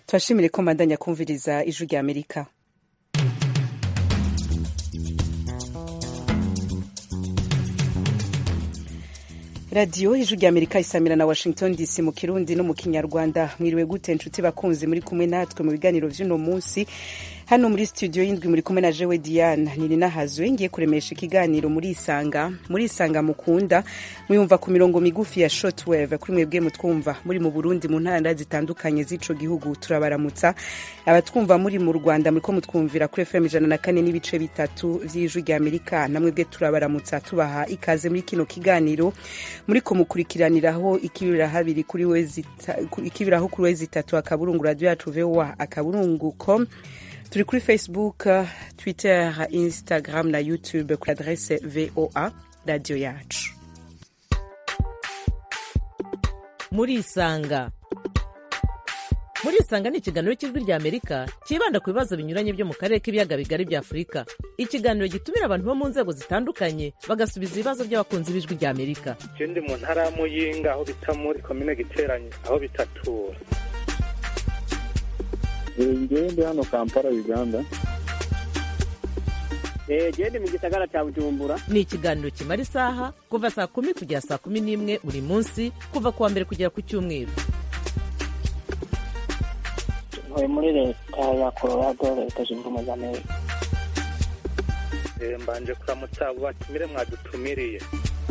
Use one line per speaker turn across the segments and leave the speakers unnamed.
turashimire ko mbandanya kumviriza ijwi rya amerika radiyo ijwi rya amerika isamira na washington dc mu kirundi no mu kinyarwanda mwiriwe gute nshuti bakunzi muri kumwe natwe mu biganiro vy'uno munsi hano muri studio y'indwi muri kumwe na jewe diane nini nahazwe ngiye kuremesha ikiganiro muri isanga muri isanga mukunda mwiyumva ku mirongo migufi ya shortwave kuri mwebwe mutwumva muri mu burundi mu ntara zitandukanye z'ico gihugu turabaramutsa abatwumva muri mu rwanda muriko mutwumvira kuri fm ijana na kane n'ibice bitatu vy'ijwi rya amerika namwebwe turabaramutsa tubaha ikaze muri kino kiganiro muri kumukurikiraniraho ikibirahabiri kuri wezi ikibiraho kuri wezi itatu akaburungu radio yacu voa akaburungu com turi kuri facebook twitter instagram na youtube kuri adrese voa radio yacu
murisanga murisanga ni ikiganiro cy'ijwi rya amerika cyibanda ku bibazo binyuranye byo mu karere k'ibiyaga bigari bya afurika ikiganiro gitumira abantu bo mu nzego zitandukanye bagasubiza ibibazo by'abakunzi b'ijwi rya amerika
je ndi mu ntara ya muyinga aho bita muri komine giteranye aho bitatura
ngewe ndi hano kampala uganda
gende mu gisagara cya bujumbura
ni ikiganiro kimara isaha kuva saa kumi kugera saa kumi n'imwe buri munsi kuva ku wa mbere kugera ku cyumweru
ntuye muri leta ya colorado leta zunze ubumwe za amerika
mbanje kuramutsa abo batumire mwadutumiriye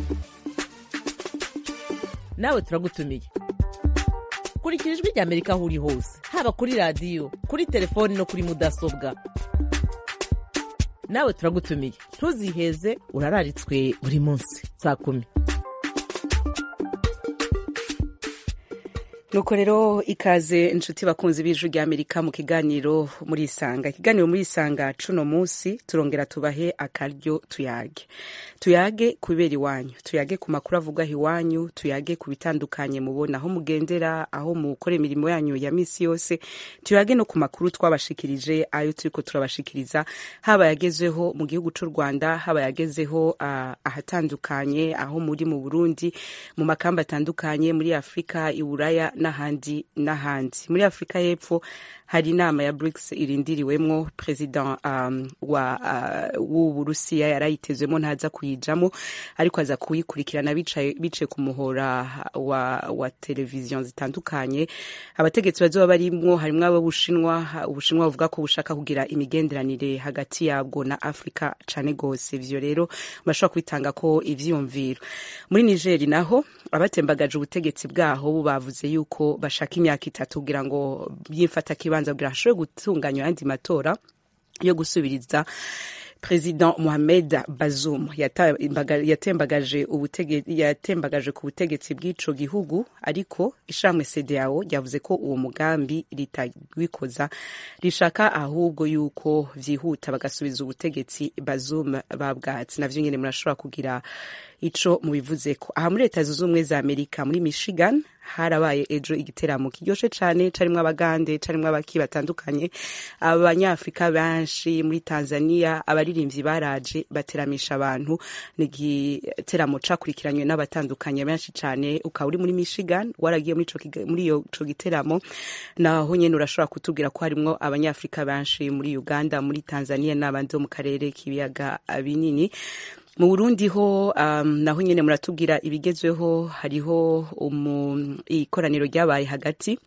nawe turagutumiye kurikira ijwi rya amerika aho uri hose haba kuri radiyo kuri telefoni no kuri mudasobwa nawe turagutumiye ntuziheze urararitswe buri munsi saa kumi
nuko rero ikaze inshuti bakunzi b'ijwi rya amerika mu kiganiro muri isanga ikiganiro muri isanga cuno munsi turongera tubahe akaryo tuyage tuyage ku bibera iwanyu tuyage ku makuru avugwa iwanyu tuyage ku bitandukanye mubona aho mugendera aho mukora imirimo yanyu ya misi yose tuyage no ku makuru twabashikirije ayo turiko turabashikiriza haba yagezeho mu gihugu c'u rwanda haba yagezeho uh, ahatandukanye aho muri mu burundi mu makamba atandukanye muri afurika iburaya n'ahandi n'ahandi muri afurika y'epfo hari inama ya BRICS irindiriwemwo president um, wa uh, w'uburusiya yarayitezwemo ntaza kuyijamo ariko aza kuyikurikirana bicaye bice ku muhora wa, wa televiziyo zitandukanye abategetsi bazoba barimwo harimwo ab'ubushinwa ubushinwa buvuga ko bushaka kugira imigenderanire hagati yabwo na afurika cane gose ivyo rero bashobora kubitanga ko ivyiyumviro muri nigeri naho abatembagaje ubutegetsi bwaho bo bavuze yuko bashaka imyaka itatu kugira ngo byifata kibanza kugira hashobore gutunganywa ayandi matora yo gusubiriza President Mohamed Bazoum yatembagaje yatembagaje ku butegetsi bw'ico gihugu ariko ishamwe CEDEAO ryavuze ko uwo mugambi ritagwikoza rishaka ahubwo yuko vyihuta bagasubiza ubutegetsi Bazoum babwatsi navyo nyene murashobora kugira ico mubivuzeko aha muri leta zunze ubumwe za amerika muri michigan harabaye ejo igiteramo kiryoshe cane carimwo abagande carimwo abaki batandukanye abanyafurika benshi muri tanzania abaririmvyi baraje bateramisha abantu ni igiteramo cakurikiranywe n'abatandukanye benshi cane ukaba uri muri michigan waragiye muri ico giteramo naho nyene urashobora kutubwira ko harimwo abanyafurika benshi muri uganda muri tanzania n'abandi bo mu karere k'ibiyaga binini mu burundi ho um, naho nyene muratubwira ibigezweho hariho ikoraniro ryabaye hagati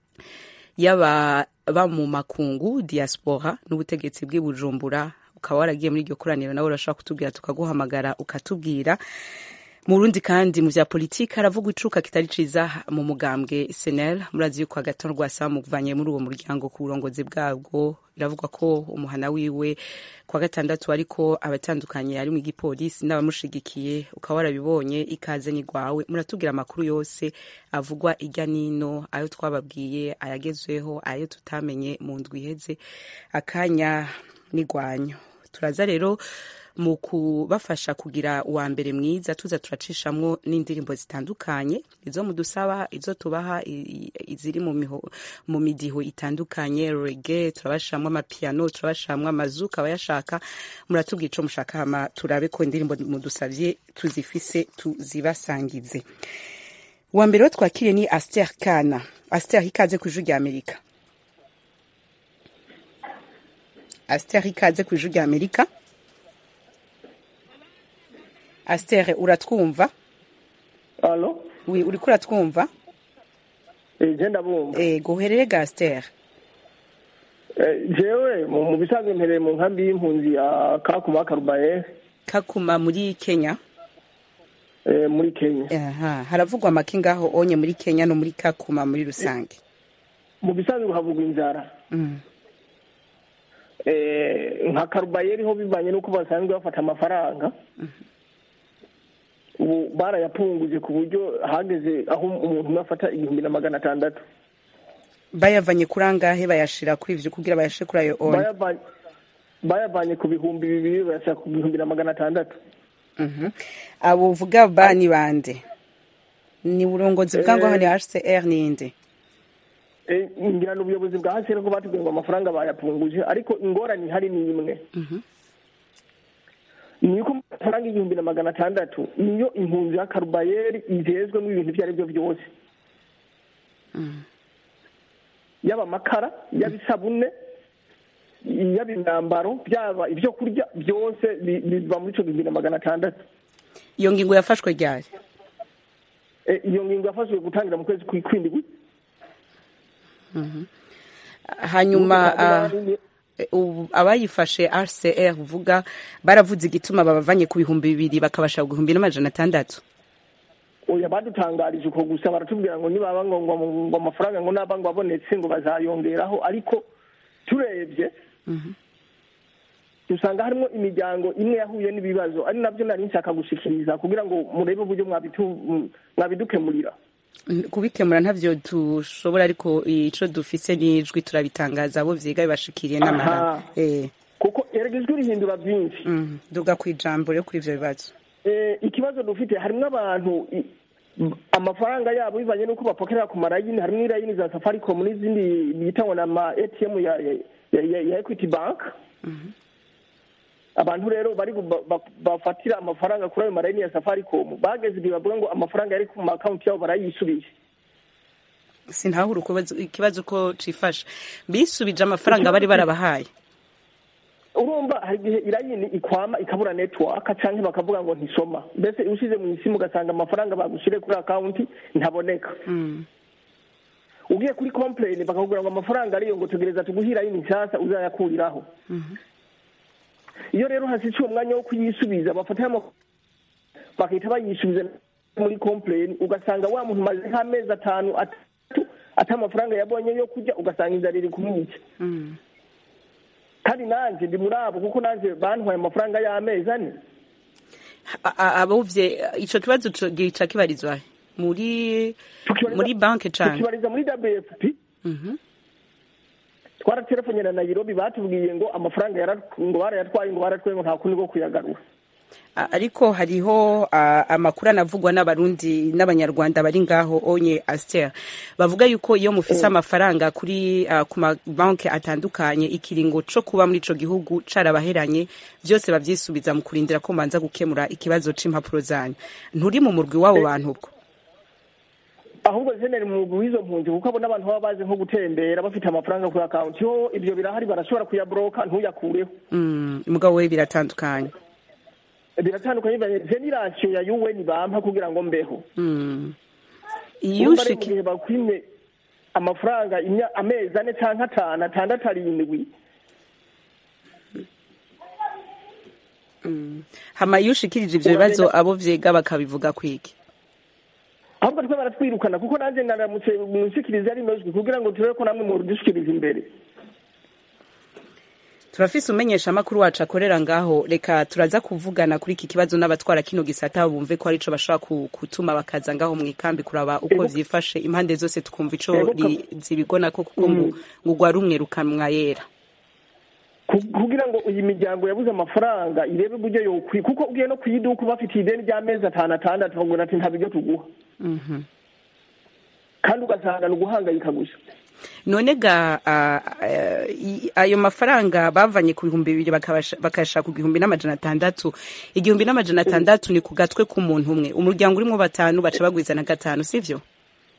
y'aba ba mu makungu diaspora n'ubutegetsi bw'i bujumbura ukaba waragiye muri iryo koraniro nawe urashobora kutubwira tukaguhamagara ukatubwira mu Burundi kandi mu vya politiki haravugwa icuka kitari ciza mu mugambwe SNL murazi yuko agaton rwasa muvanye muri uwo muryango ku burongozi bwabwo biravugwa ko umuhana wiwe kwa gatandatu ariko abatandukanye ari mu gipolisi n'abamushigikiye ukaba warabibonye ikaze ni gwawe muratubwira amakuru yose avugwa irya nino ayo twababwiye ayagezweho ayo tutamenye mu ndwi iheze akanya nigwanyo turaza rero mu kubafasha kugira uwa mbere mwiza tuza turacishamwo n'indirimbo zitandukanye izo mudusaba izo tubaha iziri mu midiho itandukanye rege turabashiramwo amapiano turabashiramwo amazuka abayashaka muratubwira ico mushaka hama turabe ko indirimbo mudusavye tuzifise tuzibasangize uwa mbere wo twakiriye ni aster kana aster ikaze ku ijwi rya amerika Aster ikaze ku ijwi rya Amerika Aster uratwumva
alo
wi uriko uratwumva
je ndabumva
ego uherere ga Aster
Eh, jewe mu mu bisanzwe mpereye mu nkambi y'impunzi ya kakuma karubaye
kakuma muri Kenya
eh, muri kenya
aha haravugwa amaki ngaho onye muri Kenya no muri kakuma muri rusange
mu bisanzwe havugwa inzara
mm.
Eh, nka karubayeri ho bivanye n'uko basanzwe bafata amafaranga ubu barayapunguje ku buryo hageze aho umuntu umwe afata igihumbi na magana atandatu
bayavanye kuri angahe bayashira kuri ivyo kugira bayashe kuri ayo onye
Bayavanye- bayavanye ku bihumbi bibiri bayashyira ku bihumbi na magana atandatu
Mhm. abo uvuga ba ni bande ni uburongozi bwa ngo ni HCR ninde
Eh, ngira ni ubuyobozi bwa hasi ko batubwiye ngo amafaranga bayapunguje ariko ingorane ihari ni imwe ni uko amafaranga igihumbi na magana atandatu niyo impunzi ya karubayeri igezwemo ibintu ibyo ari byo byose yaba amakara yaba isabune yaba imyambaro byaba ibyo kurya byose bi- biva muri icyo gihumbi na magana atandatu
iyo ngingo yafashwe ryari
Eh, iyo ngingo yafashwe gutangira mu kwezi kw'indwi
hanyuma ah, eh, ubu abayifashe RCR uvuga baravuze igituma babavanye ku bihumbi bibiri bakabasha ku bihumbi n'amajana atandatu
oya badutangarije uko gusa baratubwira ngo nibaba ngo ngo ngo amafaranga ngo naba ngo abonetse ngo bazayongeraho ariko turebye dusanga harimo imiryango imwe yahuye n'ibibazo ari nabyo nari nshaka gushikiriza kugira ngo murebe uburyo mwabitu- mwabidukemurira
N- kubikemura ntavyo dushobora ariko ico dufise n'ijwi turabitangaza abo vyiga bibashikiriye n'amahanga
Aha.
eh
kuko erega ijwi rihindura byinshi
mm, duga kwijambo ryo kuri ivyo bibazo
Eh, ikibazo dufite harimo abantu i- m- amafaranga yabo bivanye n'uko bapokerera ku marayini harimo irayini za safaricom n'izindi bita ngo n'ama atm ya, ya, ya, ya equity bank abantu rero bari bu- ba- ba- bafatira amafaranga kuri ayo marayini ya safaricom bageze igihe bavuga ngo amafaranga yari ku maakawunti yabo barayisubije
sintahura ukubazo- ikibazo ko cifashe bisubije amafaranga bari barabahaye
urumva hari igihe irayini ikwama ikabura network canke bakavuga ngo ntisoma mbese ushize mu isimu ugasanga amafaranga bagushyire kuri akawunti ntaboneka
mm.
ugiye kuri complain bakakubwira ngo amafaranga ariyo ngo tegereza tuguhe irayini nshyashya uzayakuriraho iyo rero hasize uwo mwanya wo kuyisubiza bafataho ama- bagahita bayisubiza muri complain ugasanga wa muntu umaze nk'amezi atanu atatu ata amafaranga yabonye yo kurya ugasanga inzara iri kumwica
Mm.
kandi nanjye ndi muri abo kuko nanjye bantwaye amafaranga y'amezi ane
A- a- abuvye ico kibazo co- gica kibarizwa he? muri
Tukibariza-
muri banke canke
tukibariza muri wfp
Mhm.
twaraterefonyera na nairobi batubwiye ngo amafaranga yara- ngo barayatwaye ngo baratwaye ngo nta kundi ko kuyagarura
A- ariko hariho a, amakuru anavugwa n'abarundi n'abanyarwanda bari ngaho onye aster bavuga yuko iyo mufise amafaranga kuri uh, ku mabanki atandukanye ikiringo co kuba muri ico gihugu carabaheranye vyose bavyisubiza mu kurindira ko manza gukemura ikibazo c'impapuro zanyu nturi mu murwi w'abo bantu ubwo
ahubwo jeneri mu mugwi w'izo mpunzi kuko abo n'abantu baba bazi nko gutembera bafite amafaranga kuri akawunti ho ibyo birahari barashobora kuyaboroka ntuyakureho
mm, mugabo we biratandukanye
biratandukanye bivanye je ni rasiyo ya un bampa kugira ngo mbeho
mm. iyo
urumva rero mu
ushiki
gihe bakwimye amafaranga imya- amezi ane canke atanu atandatu arindwi
hama iyo ushikirije ivyo bibazo abo vyega bakabivuga kwiki
ahubwo twe baratwirukana kuko nanjye naramutse munshikiriza ari nojwi kugira ngo turebe ko namwe mudushikiriza imbere
turafise umenyesha amakuru wacu akorera ngaho reka turaza kuvugana kuri iki kibazo n'abatwara kino gisata bumve ko arico bashobora ku- gutuma bakaza ngaho mu ikambi kuraba uko
Ego.
vyifashe impande zose tukumva ico
Ego,
ri- zibigona ko kuko ngo ngo ugwa rumwe rukamwa yera
Ku- kugira ngo iyi miryango yabuze amafaranga irebe uburyo yokwi kuko ugiye no kuyiduka bafitiye ideni ry'amezi atanu atandatu bakubwira ati nta biryo tuguha
Mhm.
kandi ugasanga ni uguhangayika gusa
none ga a- a- i- ayo mafaranga bavanye ku bihumbi bibiri bakabasha- bakayashaka ku gihumbi n'amajana atandatu igihumbi n'amajana atandatu ni ku gatwe k'umuntu umwe umuryango urimwo batanu baca bagwiza na gatanu sivyo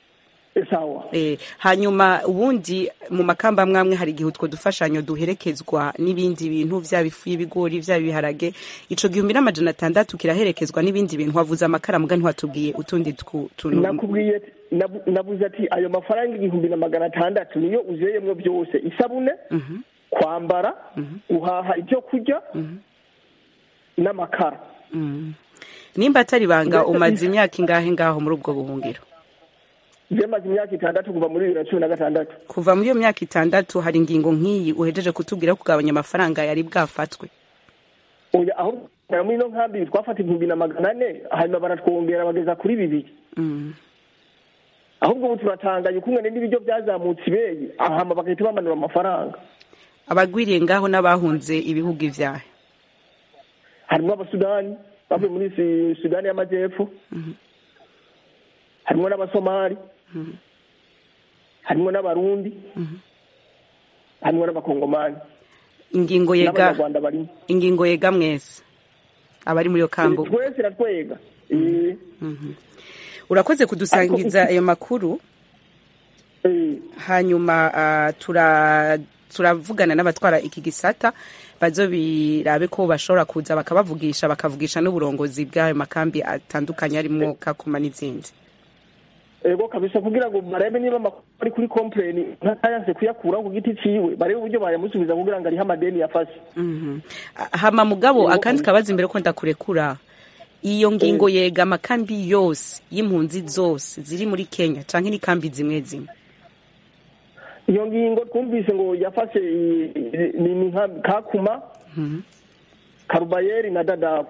sawa
Eh, hanyuma ubundi mu makamba mwamwe hari igihe utwo dufashanyo duherekezwa n'ibindi bintu vyaba ifu y'ibigori vyaba ibiharage ico gihumbi n'amajana atandatu kiraherekezwa n'ibindi bintu wavuze amakara muga ntiwatubwiye utundi twu- tuntu
nakubwiye ati- nabu- nabuze ati ayo mafaranga igihumbi na magana atandatu niyo uzeyemwo byose isabune kwambara guhaha ibyo kurya n'amakara
Mm. nimba atari banga
Mbese-
umaze imyaka ingahe ngaho muri ubwo buhungiro
byamaze imyaka itandatu kuva muri bibiri na cumi na gatandatu
kuva muri iyo myaka itandatu hari ingingo nk'iyi uhejeje kutubwira ko kugabanya amafaranga yari bwafatwe
oya aho muri ino nkambi twafata ibihumbi na magana ane hanyuma baratwongera bageza kuri bibiri
Mm.
ahubwo ubu turatangaye ukungene n'ibiryo byazamutse ibeyi ahama bagahita bamanura amafaranga
abagwiriye ngaho n'abahunze ibihugu ivyahe
harimo abasudani bavuye muri Su- sudani y'amajyepfo harimo n'abasomali harimo n'abarundi harimo n'abakongomani
ingingo yega
n'abanyarwanda barimo
ingingo yega mwese abari muri iyo kambu
twese iratwega Eh,
urakoze kudusangiza ayo makuru
eh,
hanyuma ah, tura turavugana n'abatwara iki gisata bazo birabe ko bashobora kuza bakabavugisha bakavugisha n'uburongozi bw'ayo makambi atandukanye arimo kakuma n'izindi
ego kabisa kugira ngo barebe niba amakuru ari kuri kompleni ntayanse kuyakuraho ku giti ciwe barebe uburyo bayamusubiza kugira ngo ariho amadeni yafashe
Mhm. Ah, hama mugabo
Yego.
akandi kabaza imbere ko ndakurekura iyo ngingo yega amakambi yose y'impunzi zose ziri muri kenya canke n'ikambi zimwe zimwe
iyo ngingo twumvise ngo yafashe i- i- ni ni nka kakuma karubayeri na dadabu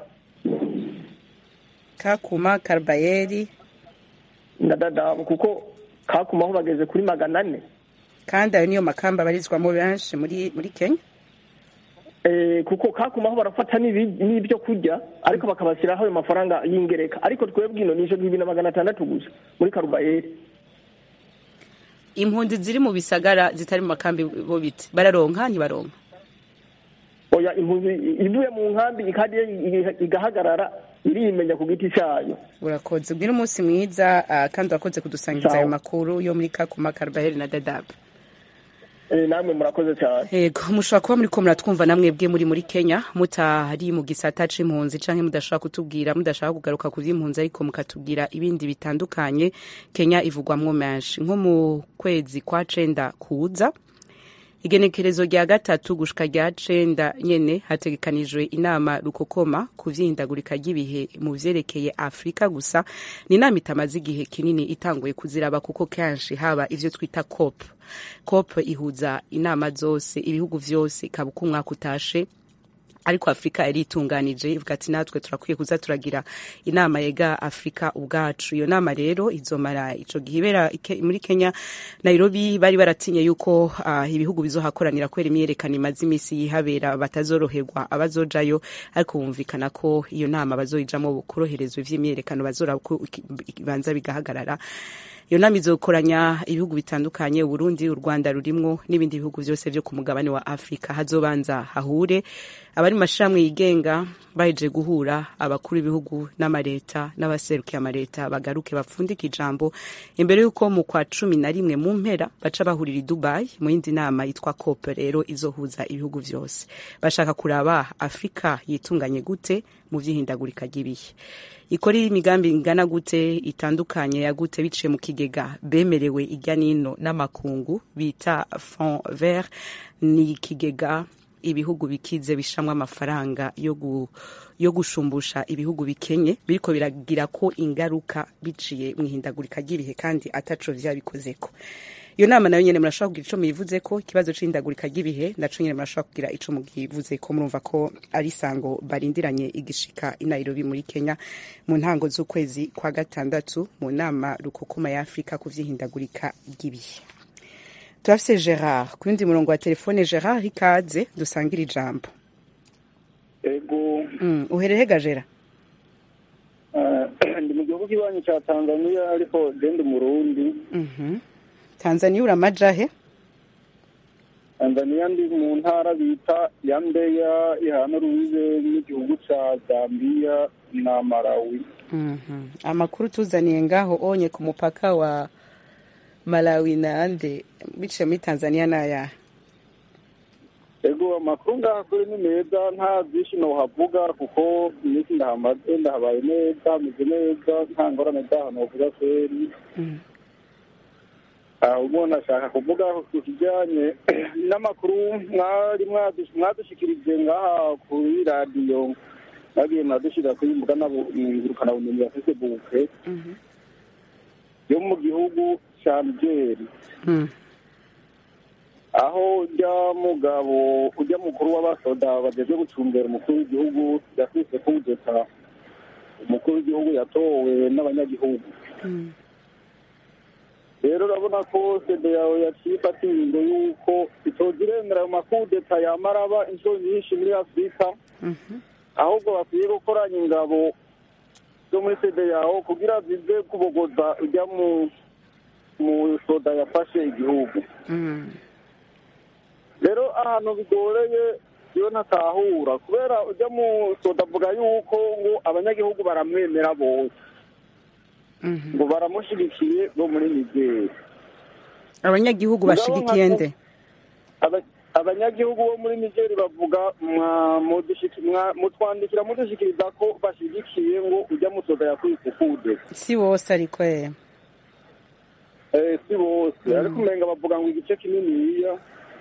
kakuma karabayeri
na dadabu kuko kakuma aho bageze kuri magana ane
kandi ayo niyo makambi abarizwamo benshi muri muri kenya
Eh, kuko kakuma aho barafata n'ibi- n'ibyo kurya ariko bakabashyiraho ayo mafaranga y'ingereka ariko twebwe ino ni ijana bibiri na magana atandatu gusa muri karubayeri
impunzi ziri mu bisagara zitari mu makambi bo biti bararonka ntibaronka
oya impunzi ivuye mu nkambi ikadi igahagarara irimenya ku giti cyayo
urakoze ubwira umunsi mwiza ah, kandi urakoze kudusangiza
Sawa.
ayo makuru yo muri kakuma karabayeri na dadabu
Eh, namwe murakoze cyane
Ego, mushobora kuba muriko muratwumva namwe bwe muri muri Kenya mutari mu gisata c'impunzi canke mudashaka kutubwira mudashaka kugaruka ku vy'impunzi ariko mukatubwira ibindi bitandukanye Kenya ivugwamwo menshi nko mu kwezi kwa cenda kuza igenekerezo rya gatatu gushika rya cenda nyene hategekanijwe inama rukokoma ku vyihindagurika ry'ibihe mu vyerekeye afurika gusa ni inama itamaze igihe kinini itanguye kuziraba kuko kenshi haba ivyo twita cop cop ihuza inama zose ibihugu vyose ikaba uko umwaka utashe ariko afurika yari itunganije ivuga ati natwe turakwiye kuza turagira inama yega afurika ubwacu iyo nama rero izomara ico gihe ibera ike- muri kenya nairobi bari baratinye yuko uh, ibihugu bizohakoranira kubera imyerekano imaze imisi yihabera batazoroherwa abazojayo ariko bumvikana ko iyo nama bazoyijamwo koroherezwa ivy'imyerekano bazora ko bibanza bigahagarara iyo nama izokoranya ibihugu bitandukanye uburundi u rwanda rurimwo n'ibindi bihugu vyose vyo ku mugabane wa afurika hazobanza hahure abari mu mashirahamwe yigenga bahejeje guhura abakuru b'ibihugu n'amareta n'abaserukiye amareta bagaruke bapfundike ijambo imbere y'uko mu kwa cumi na rimwe mu mpera baca bahurira i dubai mu yindi nama yitwa cop rero izohuza ibihugu vyose bashaka kuraba afurika yitunganye gute mu vy'ihindagurika ry'ibihe ikora imigambi ingana gute itandukanye ya gute biciye mu kigega bemerewe irya nino n'amakungu bita fond vert ni ikigega ibihugu bikize bishamwe amafaranga yo gu, yo gushumbusha ibihugu bikenye biriko biragira ko ingaruka biciye mu ihindagurika ry'ibihe kandi ataco vyabikozeko iyo nama nayo nyene murashobora kugira ico muyivuzeko ikibazo c'ihindagurika ry'ibihe naco nyene murashobora kugira ico mugivuzeko murumva ko ari isango barindiranye igishika i Nairobi muri Kenya mu ntango z'ukwezi kwa gatandatu mu nama rukukuma ya Afrika ku vy'ihindagurika ry'ibihe turafise Gerard ku yundi murongo wa telefone Gerard ikaze dusangira ijambo
ego
mm, uherehega Gerard
eh, ndi mu gihugu kibanyi cya tanzania ariko genda umurundi
mhm Tanzania uramajahe
tanzania ndi mu ntara bita ya mbeya ihana rubibe n'igihugu cya zambia na malawi
mhm amakuru tuzaniye ngaho onye ku mupaka wa malawi nande biciye muri tanzania n'ayahe
ego amakuru ngaha kuri ni meza nta byinshi nohavuga kuko iminsi ndahamaze ndahabaye neza hameze neza nta ngorane zaho novuga kweri ahubwo nashaka kuvuga ku kijyanye n'amakuru mwari mwadu- mwadushikirije ngaha kuri radiyo mwagiye mwadushyira kuri mbuga ngurukanabumenyi ya facebook yo mu gihugu cya nigeri
Mm.
aho ujya mugabo ujya mukuru w'abasoda bageze gucumbera umukuru w'igihugu yafise kudeta umukuru w'igihugu yatowe n'abanyagihugu
Mm.
rero urabona ko sede yawe yaciye ifata ingingo y'uko itoza iremera ayo makudeta yamara aba inshuro nyinshi muri afurika
Mhm.
ahubwo bakwiye gukoranya ingabo zo muri sede yawe kugira zize kubogoza ujya mu mu soda yafashe igihugu
Mm.
rero ahantu bigoreye iyo ntatahura kubera ujya mu soda avuga yuko ngo abanyagihugu baramwemera bose
Mhm.
ngo baramushyigikiye bo muri nigeri
abanyagihugu
Mugabo
bashigikiye
nka-
nde
Aba- abanyagihugu bo muri nigeri bavuga mwa- mudushiki- mwa- mutwandikira mudushikiriza ko bashyigikiye ngo ujya mu soda yakwise kude
si bose ariko ye
Eh, si bose ariko umenga bavuga ngo igice kininiya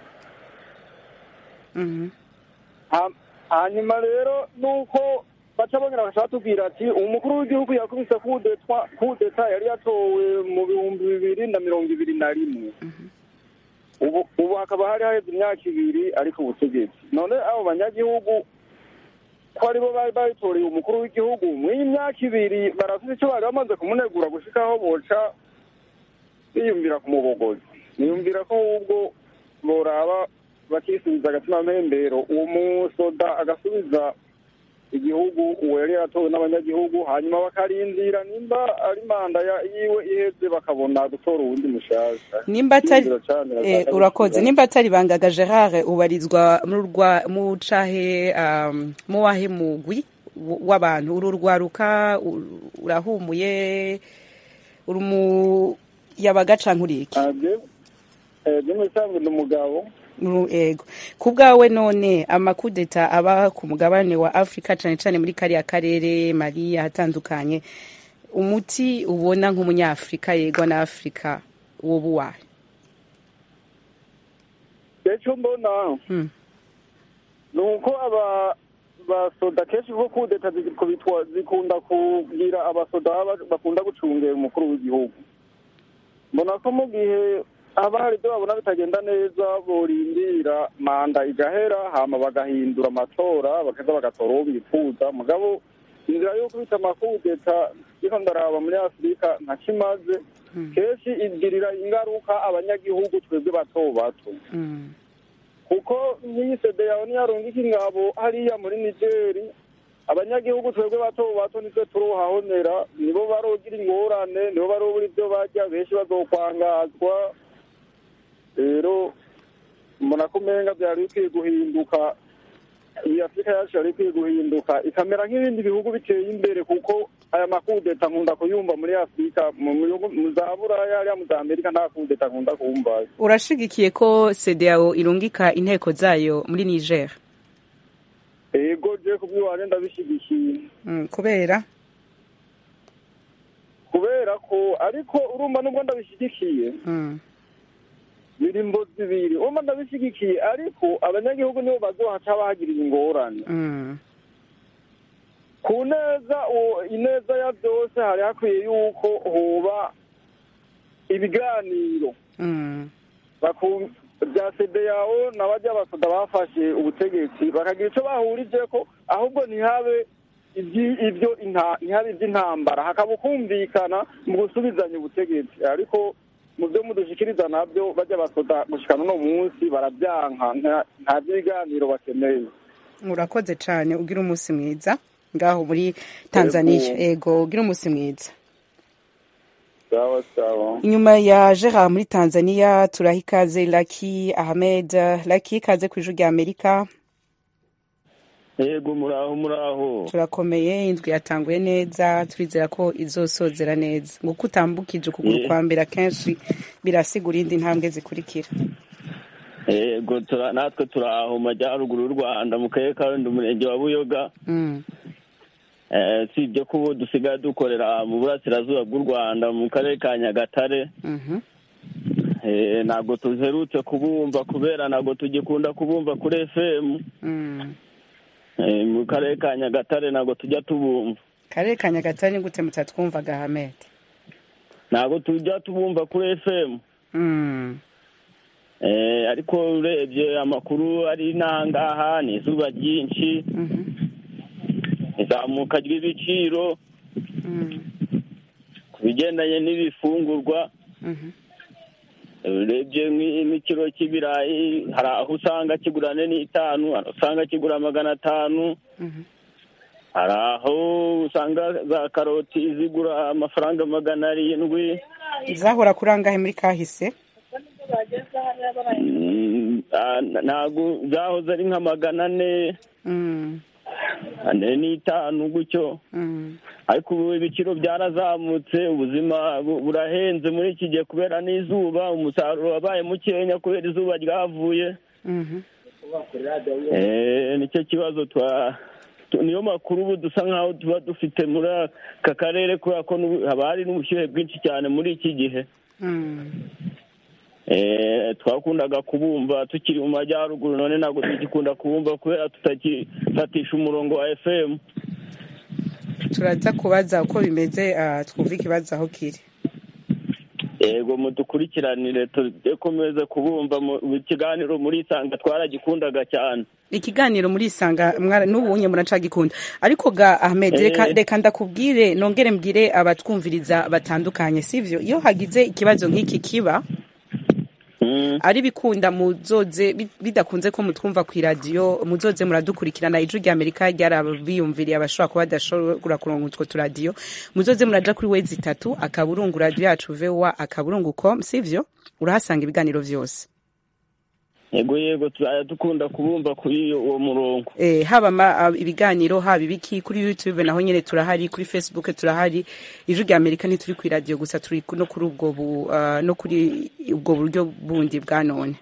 Mhm.
Ha- hanyuma rero nuko baca bongera bashaka batubwira ati umukuru w'igihugu yakubise kudeta kudeta yari yatowe mu bihumbi bibiri na mirongo ibiri na rimwe ubu ubu hakaba hari haheze imyaka ibiri ariko ubutegetsi none abo banyagihugu ko aribo bari bayitoreye umukuru w'igihugu mw'iyi myaka ibiri barafite icyo bari bamaze kumunegura gushika aho boca biyumvira ku mubogozi niyumvira ko ahubwo boraba bakisubiza agatima mpembero uwo musoda agasubiza igihugu uwo yari yaratowe n'abanyagihugu hanyuma bakarindira nimba ari manda ya- yiwe iheze bakabona gutora uwundi mushasha
nimba atari
Yumvira cane,
eh,
bashaka
urakoze
gusubiza.
nimba atari bangaga gerard ubarizwa mu rwa mu cahe um, mu wahe mugwi w- w'abantu uru rwaruka u- urahumuye uri mu yabaga canke uriki
Ah, je- eh, je mu bisanzwe ndi umugabo
Uru- ego ku bwawe none amakudeta aba ku mugabane wa afurika cane cane muri kariya karere mali ahatandukanye umuti ubona nk'umunyafurika yegwa na afurika woba uwahe
icyo mbona
Hmm.
ni uko aba basoda kenshi kuko kudeta zikubitwa zikunda kugira abasoda baba bakunda gucungera umukuru w'igihugu mbona ko mu gihe haba hari ibyo babona bitagenda neza borindira manda igahera hama bagahindura amatora bakaza bagatora uwo bifuza mugabo inzira yo kubita amakudeta iko ndaraba muri afurika nta kimaze kenshi igirira ingaruka abanyagihugu twebwe bato bato
Mm.
kuko nk'iyi sede yawe niyarungika ingabo hariya muri nigeri abanyagihugu twebwe bato bato nitwe turohahonera nibo barogira ingorane nibo barobura ibyo barya benshi bazokwangazwa rero mbona ko umenga byari bikwiye guhinduka iyi afurika yacu yari ikwiye guhinduka ikamera nk'ibindi bihugu biteye imbere kuko aya makudeta nkunda kuyumva muri afurika mu bihugu mu za buraya hariya mu za amerika nta kudeta nkunda kumva
urashigikiye ko CEDEAO irungika inteko zayo muri Niger
ego je kubwiwanje ndabishigikiye
mm, kubera
kubera ko ariko urumva nubwo ndabishigikiye
mm.
biri mbo zibiri urumva ndabishigikiye ariko abanyagihugu nibo bazohaca bahagirira ingorane
Mm.
ku neza uwo- ineza ya byose hari hakwiye yuko hoba ibiganiro
Mm.
baku- bya sedeyawo n'abajya basoda bafashe ubutegetsi bakagira icyo bahurije ko ahubwo ntihabe ibyi- ibyo inta- ntihabe iby'intambara hakaba ukumvikana mu gusubizanya ubutegetsi ariko mu byo mudushikiriza nabyo bajya basoda gushikana uno munsi barabyanka nta- nta by'ibiganiro bakeneye
urakoze cane ugira umunsi mwiza ngaho muri Tanzania ego ugira umunsi mwiza
sawa sawa
inyuma ya Gerard muri Tanzania turaha ikaze Lucky Ahmed Lucky ikaze ku ijuru rya Amerika
yego muraho muraho
turakomeye indwi yatanguye neza turizera ko izosozera neza nguko utambukije ukuguru
Yeah.
kwa mbere akenshi birasigura indi ntambwe zikurikira
yego tura- natwe turi aho mu majyaruguru y'u rwanda mu karere ka rundi umurenge wa buyoga
Mm.
Eh, si ibyo ko ubu dusigaye dukorera mu burasirazuba bw'u rwanda mu karere ka nyagatare
Mhm.
Eh, ntabwo tuherutse kubumva kubera ntabwo tugikunda kubumva kuri fm
Mm.
Eh, mu karere ka nyagatare ntabwo tujya tubumva
karere ka nyagatare ni gute mutatwumvaga hamed
ntabwo tujya tubumva kuri fm
Mm.
Eh, ariko urebye amakuru ari n'ahangaha ni izuba ryinshi
Mhm.
izamuka ry'ibiciro
Mm.
ku bigendanye n'ibifungurwa
Mhm.
urebye nk'i- nk'ikiro cy'ibirayi hari aho usanga kigura ane n'itanu hari aho usanga kigura magana atanu
Mhm.
hari aho usanga za karoti zigura amafaranga magana arindwi
zahora kuri angahe muri kahise
Mm, ah, ntabwo zahoze ari nka magana ane
Mm.
ane n'itanu gutyo
Mm.
ariko ubu ibiciro byarazamutse ubuzima bu- burahenze muri iki gihe kubera n'izuba umusaruro wabaye mukenya kubera izuba ryavuye
Mhm.
Eh, nicyo kibazo twa tu- niyo makuru ubu dusa nkaho tuba dufite muri aka karere kubera ko n'ubu- haba hari n'ubushyuhe bwinshi cyane muri iki gihe
Mm.
Eh, twakundaga kubumva tukiri mu majyaruguru none ntabwo tugikunda kubumva kubera tutakifatisha umurongo wa fm
turaza kubaza uko bimeze ah, twumve ikibazo aho kiri
yego mudukurikiranire tukomeze kubumva mu mu kiganiro muri isanga twaragikundaga cyane
ikiganiro muri isanga mwara- n'ubunye muracagikunda ariko ga ahmed reka
Eh.
reka ndakubwire nongere mbwire abatwumviriza batandukanye sivyo iyo hagize ikibazo nk'iki kiba
Mm.
ari bikunda muzoze bi- bidakunze ko mutwumva ku iradiyo muzoze muradukurikirana ijwi rya amerika ryarabiyumviriye abashobora kuba badashobora kuronka utwo turadiyo muzoze muraja kuri wezi itatu akaburungu radiyo yacu vowa akaburungu com sivyo urahasanga ibiganiro vyose
yego yego tuzajya dukunda kubumva kuri uwo murongo
eh, haba ma, ah, ibiganiro haba ibiki kuri youtube naho nyene turahari kuri facebook turahari ijwi rya amerika ntituri ku iradiyo gusa turi ku- no kuri ubwo bu, uh, no kuri ubwo buryo bundi bwa none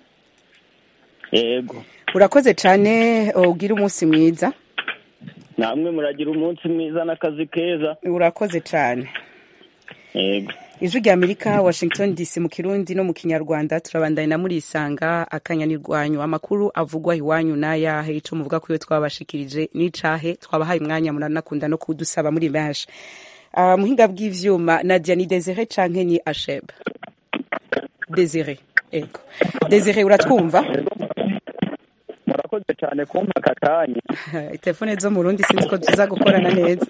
yego
urakoze cane ugira umunsi mwiza
namwe muragira umunsi mwiza n'akazi keza
urakoze cane
yego
ijwi rya amerika washington dc mu kirundi no mu kinyarwanda turabandanya na murisanga akanyanirwanyu amakuru avugwa iwanyu n'ayahe ico muvuga ko iyo twabashikirije n'icahe twabahaye umwanya muranakunda no kudusaba muri benshi uh, muhinga bw'ivyuma nadia ni desire canke ni asheb desire ego desire uratwumva
murakoze cyane kumpa aka kanya
telefone zo mu rundi sinzi ko tuza gukorana neza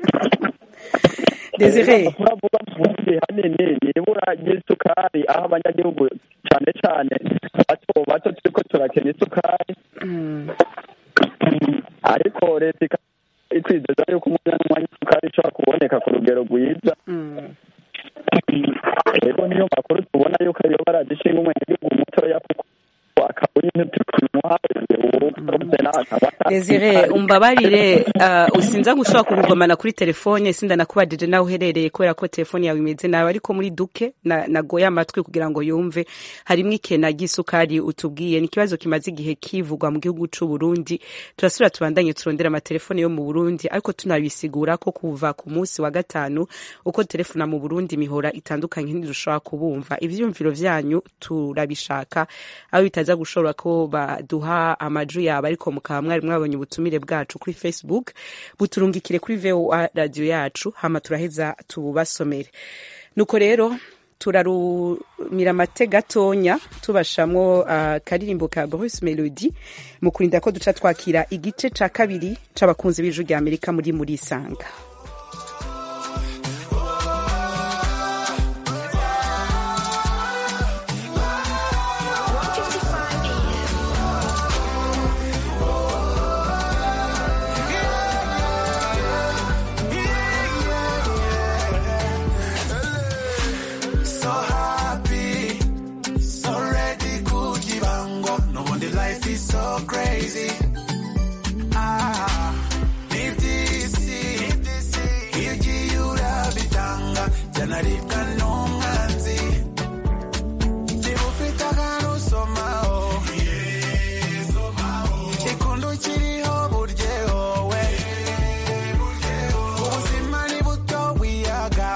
desire
amakuru avuga mu burundi hanini ni ibura ry'isukari aho abanyagihugu cyane cyane bato bato turiko turakena isukari
mm,
ariko leta ikaba itwizeza yuko umwanya n'umwanya isukari ishobora kuboneka ku rugero rwiza
mm.
rero niyo makuru tubona yuko ariyo baragishinga umwenegihugu mutoya kuko akaburi ntitukimuhaye ubu akaba
Desire umbabarire uh, usinza gushobora kugugomana kuri telefone sinda nakubajije nawe uherereye kubera ko telefone yawe imeze nawe ariko muri duke na, nagoye amatwi kugira ngo yumve harimwo ikena ry'isukari utubwiye ni ikibazo kimaze igihe kivugwa mu gihugu c'u Burundi turasubira tubandanye turondera amatelefone yo mu Burundi ariko tunabisigura ko kuva ku munsi wa gatanu uko telefona mu Burundi mihora itandukanye ntidushobora kubumva ivyumviro vyanyu turabishaka aho bitaza gushobora ko baduha amaju yabo ariko mukaba mwari mwabonye ubutumire bwacu kuri facebook buturungikire kuri voa radio yacu hama turaheza tububasomere nuko rero turarumira amate gatonya tubashamwo uh, karirimbo ka Bruce Melody mu kurinda ko duca twakira igice ca kabiri c'abakunzi b'ijwi rya Amerika muri muri isanga
so happy, so ready, kujibango. No wonder life is so crazy. Ah, ukanaribwa n'umwanzi niba ufite akantu usomaho ikunda ukiriho buryeho we ubuzima ni buto wiyaga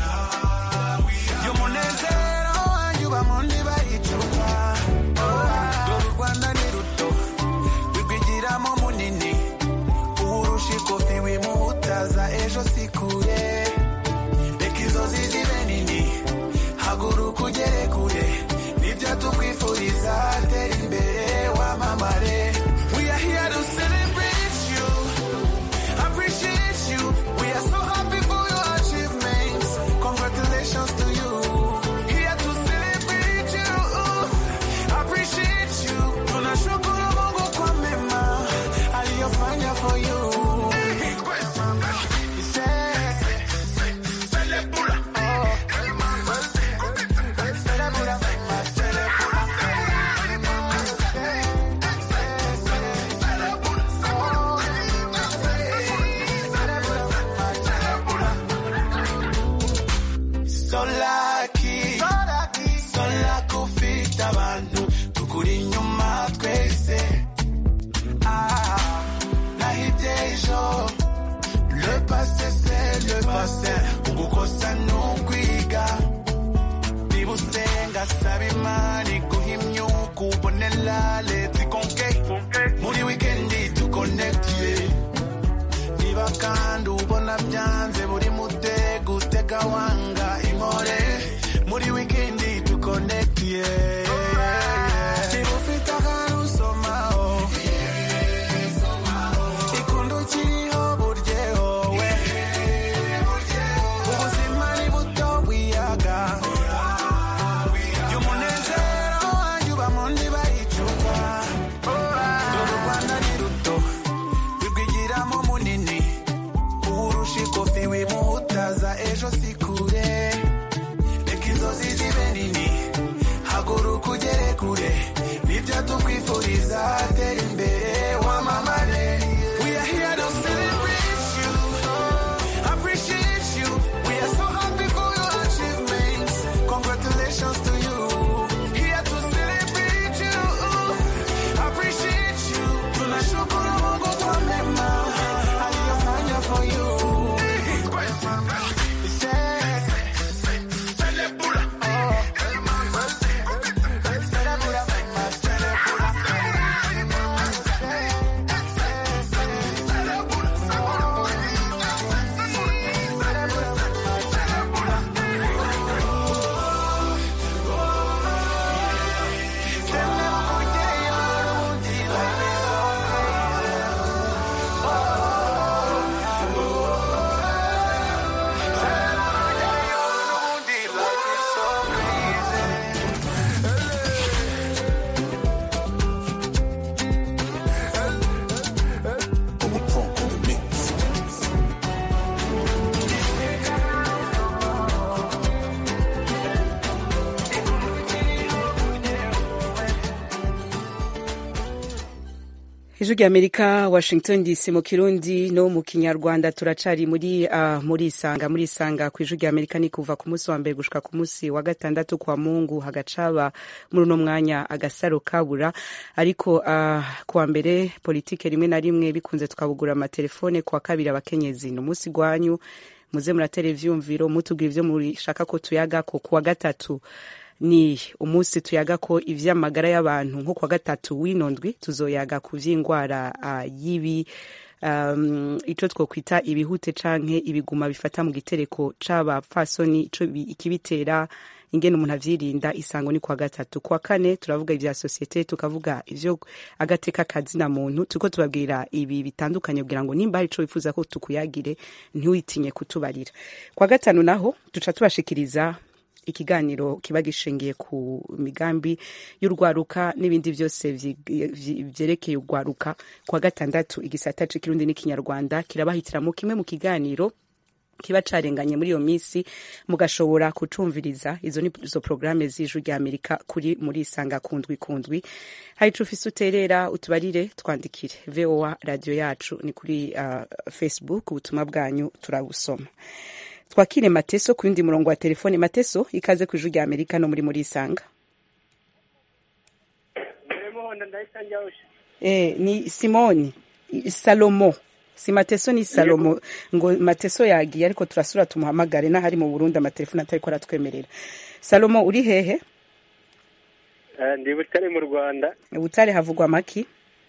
y'umunezero wanjye uba mu ndiba y'icupa dore u rwanda ni ruto rwigwigiramo munini uwurusha ikofi wimuhutaza ejo si kure reka inzozi zibe nini haguruka ugere kure nibyo tukwifuriza tera imbere wamamare we are here to celebrate you appreciate you we are so happy for your achievements congratulations to you here to celebrate you appreciate you tunashukuru mungu kwa mema aliyofanya for you So lucky, so lucky ufite abantu tukuri inyuma twese Ah, nahibye ejo le passé c'est le passé ugukosa n'ukwiga niba usenga saba imana iguha imyuka ubonera leta ikonke muri wikendi tukonekitiye niba kandi ubona byanze buri mutego utega wanga inkore muri wikendi tukonekitiye niba ufite akantu usomaho ikunda ukiriho buryeho we ubuzima ni buto wiyaga y'umunezero wanjye uba mu ndiba y'icupa dore u rwanda ni ruto rwigwigiramo munini uwurusha ikofi wimuhutaza ejo si kure reka inzozi zibe nini haguruka ugere kure nibyo tukwifuriza tera imbere wamamare we are here to celebrate you appreciate you we are so happy for your achievements congratulations to you here to celebrate you appreciate you tunashukuru mungu kwa mema aliyofanya for you
ijwi ry'amerika washington dc mu kirundi no mu kinyarwanda turacari muri uh, muri isanga muri isanga ku ijwi ry'amerika ni kuva ku munsi wa mbere gushika ku munsi wa gatandatu kwa mungu hagacaba muri uno mwanya agasaro kabura ariko uh, kuwa mbere politike rimwe na rimwe bikunze tukabugura amatelefone kuwa kabiri abakenyezi ni umunsi gwanyu muze muratera ivyumviro mutubwira ivyo mushaka ko tuyagako kuwa gatatu ni umunsi tuyaga ko ivy'amagara y'abantu nko kwa gatatu w'inondwi tuzoyaga ku vy'ingwara uh, y'ibi um, ico twokwita ibihute canke ibiguma bifata mu gitereko c'abapfasoni ico ikibitera ingene umuntu avyirinda isango ni kwa gatatu kwa kane turavuga ivya societe tukavuga ivyo agateka kazina muntu turiko tubabwira ibi bitandukanye kugira ngo nimba hari ico wifuza ko tukuyagire ntiwitinye kutubarira kwa gatanu naho duca tubashikiriza ikiganiro kiba gishingiye ku migambi y'urwaruka n'ibindi byose vyerekeye urwaruka kwa gatandatu igisata c'ikirundi n'ikinyarwanda kirabahitiramo kimwe mu kiganiro kiba carenganye muri iyo minsi mugashobora kucumviriza izo ni zo programme z'ijwi rya amerika kuri muri isanga kundwi kundwi hari ico ufise uterera utubarire twandikire voa radio yacu ni kuri uh, facebook ubutumwa bwanyu turabusoma twakire mateso ku yundi murongo wa telefone mateso ikaze ku ijwi rya amerika no muri muri isanga eh, ni simoni I- salomo si mateso ni salomo ngo mateso yagiye ariko turasura tumuhamagare n'ahari mu burundi amatelefone atariko aratwemerera salomo uri hehe
ndi butare mu rwanda
butare havugwa maki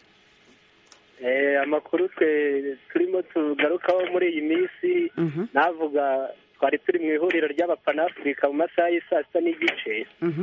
Eh, amakuru twe turimo tugarukaho muri iyi minsi
Mhm,
navuga twari turi mu ihuriro ry'abapanafurika mu masaha y'i saa sita n'igice
mhm,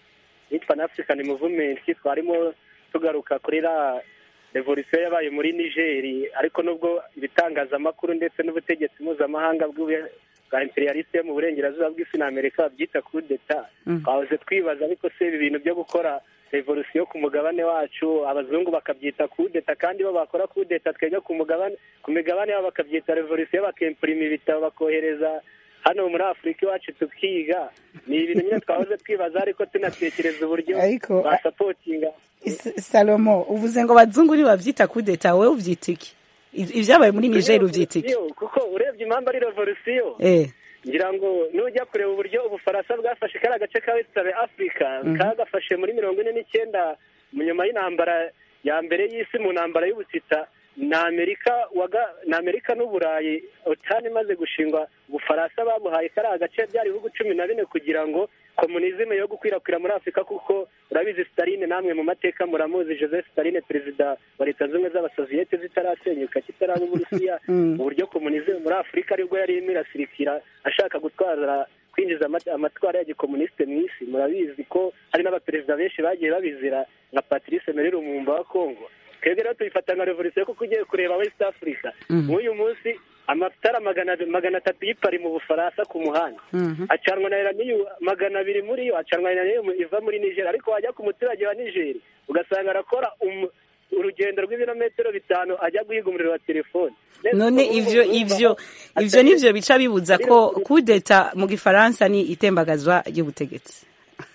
ni panafrican movement twarimo tugaruka kuri la revolution yabaye muri nigeri ariko nubwo ibitangazamakuru ndetse n'ubutegetsi mpuzamahanga bw'ubu- bwa imperialiste yo mu burengerazuba bw'isi na amerika babyita coup d'etat
mhm.
twahoze twibaza ariko se ibi bintu byo gukora revolution ku mugabane wacu abazungu bakabyita kudeta kandi bo bakora kudeta twebwe ku mugabane ku migabane yabo bakabyita revolution bakempurima ibitabo bakohereza hano muri afurika iwacu tukiga ni ibintu nyine twahoze twibaza ariko tunatekereza uburyo
Ariko,
basapotinga
S- salomo uvuze ngo bazungu bavyita kudeta wowe uvyita iki I- ivyabaye muri niger uvyita iki
Revolution, kuko urebye impamvu ari revolution
eh
ngira ngo nujya kureba uburyo ubufaransa bwafashe kariya gace ka wesitabe afurika kagafashe muri mirongo ine n'icyenda mu nyuma y'intambara ya mbere y'isi mu ntambara y'ubutita ni amerika waga ni amerika n'uburayi otani imaze gushingwa ubufaransa babuhaye kariya gace byari ibihugu cumi na bine kugira ngo komunizime yo gukwirakwira muri afurika kuko urabizi staline namwe mu mateka muramuzi joseph staline perezida wa leta zunze ubumwe z'abasoviyete zitarasenyuka kitaraba uburusiya
Mm.
uburyo komunizime muri afurika aribwo yari irimo irasirikira ashaka gutwara kwinjiza ama- amatwara ya gikomunisite mu isi murabizi ko hari n'abaperezida benshi bagiye babizira nka patrice emery lumumba wa congo twebwe rero tubifata nka revolution kuko ugiye kureba west africa
Mhm.
nk'uyu munsi amatara magana magana atatu y'ipari mu bufaransa ku muhanda
mhm.
acanwa na iraniyo magana abiri muri yo acanwa na iraniyo iva muri niger ariko wajya ku muturage wa niger ugasanga arakora um- urugendo rw'ibirometero bitanu ajya guhiga umuriro wa telefone Neza
none
ubu
ivyo
urumva
ivyo
atari-
ivyo nivyo bica bibuza ko kudeta mu gifaransa ni itembagazwa ry'ubutegetsi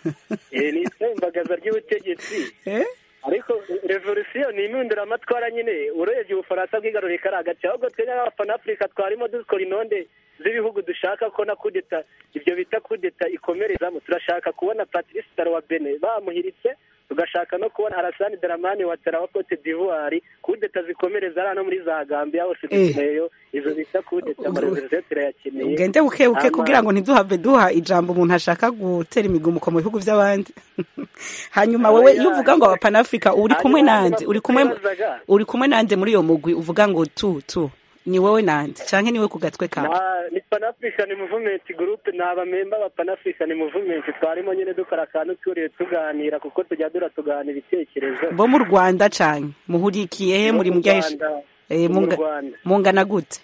Eh, ni itembagaza ry'ubutegetsi
eh
ariko revolution ni impinduramatwara nyine urebye ubufaransa bwigaruriye kariya gace ahubwo twebwe nk'abapanafurika twarimo dukora intonde z'ibihugu dushaka ko na kudeta ibyo bita kudeta ikomerezamo turashaka kubona patrice taro wa bene bamuhiritse tugashaka no kubona arasani daramani wa tara wa cote d'ivoire kudeta zikomereza hano muri za gambia hose
Eh.
dukeneyo izo bita kudeta amarevolution turayakeneye
ugende buke buke
Ama-
kugira ngo ntiduhave duha ijambo umuntu ashaka gutera imigumuko mu bihugu by'abandi hanyuma wowe iyo uvuga ngo abapanafurika uri kumwe
Hanyuma
nande uri kumwe
twibazaga,
uri kumwe nande muri iyo mugwi uvuga ngo tu tu ni wowe nande canke ni we ku gatwe kawe
Na- ni panafrican movement group ni abamemba ba panafrican movement twarimo nyine dukora akantu turiye tuganira kuko tujya dura tugana ibitekerezo
bo mu rwanda canke muhurikiye he
No
muri
mu
muryahisha
Rwanda,
Eh,
no mu
munga-
Rwanda.
mungana gute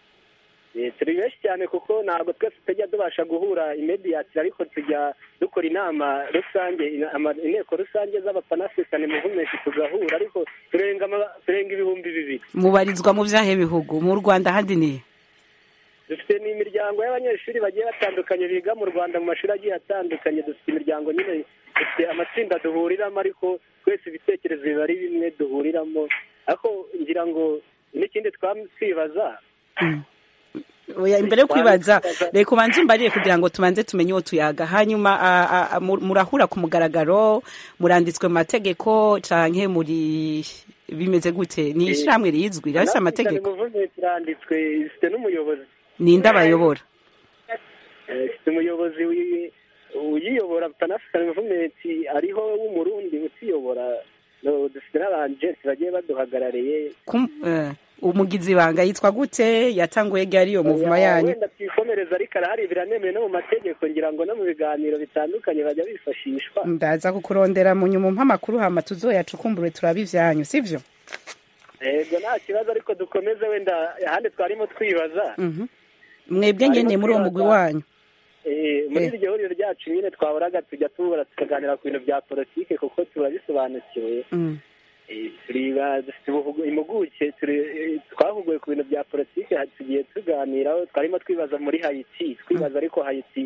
Eh, turi benshi cyane kuko ntabwo twese tujya tubasha guhura immediately ariko tujya dukora inama rusange ina- ama- inteko rusange z'abapanafrican movement tugahura ariko turenga ama- turenga ibihumbi bibiri
mubarizwa mu vyahe bihugu mu rwanda handi ni
dufite n'imiryango y'abanyeshuri bagiye batandukanye biga mu rwanda mu mashuri agiye atandukanye dufite imiryango nyine dufite amatsinda duhuriramo ariko twese ibitekerezo biba ari bimwe duhuriramo ariko ngira ngo n'ikindi twamwibaza
Oya, imbere yo kwibaza reka ubanze umbariye kugira ngo tubanze tumenye uwo tuyaga hanyuma a- a- a- mu- murahura ku mugaragaro muranditswe mu mategeko canke muri bimeze gute ni ishirahamwe rizwi rirafise amategeko
movement iranditswe ifite n'umuyobozi
ninde abayobora
Eh, ifite umuyobozi wi- uyiyobora panafrican movement ariho w'umurundi utiyobora No, dufite n'abajenti bagiye baduhagarariye
Kum- eh, umugizi banga yitwa gute yatanguye ryari iyo muvuma
Oya,
yanyu
wenda twikomereza ariko arahari biranemewe no mu mategeko ngira ngo no mu biganiro bitandukanye bajya bifashishwa
ndaza kukurondera mu nyuma umpa amakuru hama tuzoyacukumbure turabe ivyanyu sivyo
yego nta kibazo ariko dukomeze wenda ahandi twarimo twibaza
Mhm. mwebwe nyene muri uwo mugwi wanyu
Eh, muri
Eh.
iryo huriro ryacu nyine twahoraga tujya tubura tukaganira ku bintu bya politike kuko turabisobanukiwe
Mm.
Eh, turiba dufite ubuhugu- impuguke turi- eh, twahuguwe ku bintu bya politike ha- tugiye tuganiraho twarimo twibaza muri hayiti twibaza ariko hayiti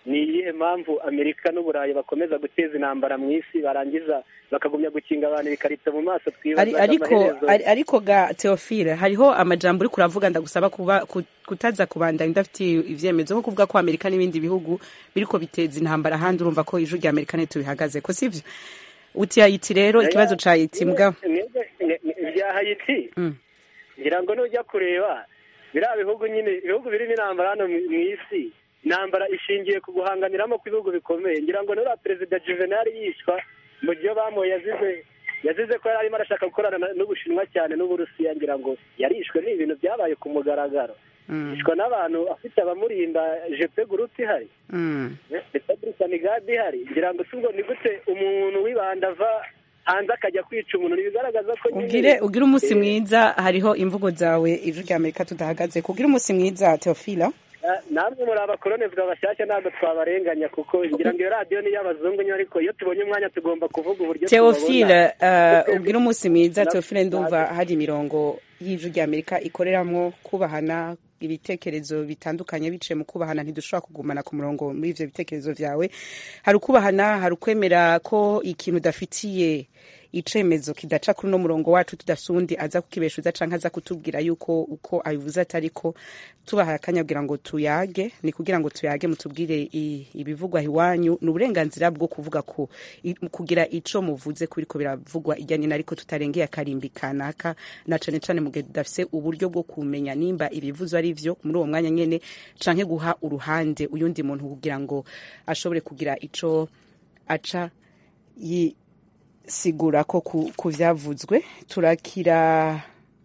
ni iyihe mpamvu amerika n'uburayi bakomeza guteza intambara mu isi barangiza bakagumya gukinga abantu ibikarito mu maso
Ari-
twibaza
ariko
amaherezo
ari- ariko ga Theophile hariho amajambo uri kuravuga ndagusaba kuba ku- kutaza kubandanya udafitiye ivyemezo nko kuvuga ko Amerika n'ibindi bihugu biriko biteza intambara ahandi urumva ko ijuru rya Amerika ntitubihagaze ko sivyo uti Haiti rero ikibazo ca Haiti mbwa
Mwebwe- mwe- mwe- ibya hayiti
Mm.
ngira ngo nujya kureba biriya bihugu nyine ibihugu birimo intambara hano mu mu isi intambara ishingiye ku guhanganiramo kw'ibihugu bikomeye ngira ngo nuriya perezida juvenal yishwa mu gihe bamuye yazize yazize ko yari arimo arashaka gukorana na- n'ubushinwa cyane n'uburusiya ngira ngo yarishwe ni ibintu byabaye ku mugaragaro
Mm,
yishwa n'abantu afite abamurinda jepe gurupe ihari
mm.
ndetse sanigadi ihari ngira ngo si ubwo ni gute umuntu wibanda ava hanze akajya kwica umuntu ntibigaragaza ko nyine
ugire ugire umunsi
Eh,
mwiza hariho imvugo zawe ijuru rya Amerika tudahagaze kugira umunsi mwiza Theophile
Na- namwe muri abakolonizwa bashyashya ntabwo twabarenganya kuko ngira ngo iyo radiyo ni iy'abazungu nyine ariko iyo tubonye umwanya tugomba kuvuga uburyo
Theophile
tubabona.
uh, ubwira umunsi mwiza
Na-
Theophile ndumva
na-
hari imirongo y'ijuru rya Amerika ikoreramwo kubahana ibitekerezo bitandukanye biciye mu kubahana ntidushobora kugumana ku murongo muri ivyo bitekerezo vyawe hari ukubahana hari ukwemera ko ikintu udafitiye icemezo kidaca kuri uno murongo wacu tudafise uwundi aza kukibeshuza canke aza kutubwira yuko uko abivuze atariko tubahaye akanya kugira ngo tuyage ni kugira ngo tuyage mutubwire i- ibivugwa iwanyu ni uburenganzira bwo kuvuga ko i- kugira ico muvuze kuriko biravugwa irya nino ariko tutarengeye akarimbi kanaka na cane cane mu gihe tudafise uburyo bwo kumenya nimba ibivuzo ari vyo muri uwo mwanya nyene canke guha uruhande uyundi muntu kugira ngo ashobore kugira ico aca yisigura ko ku, ku vyavuzwe turakira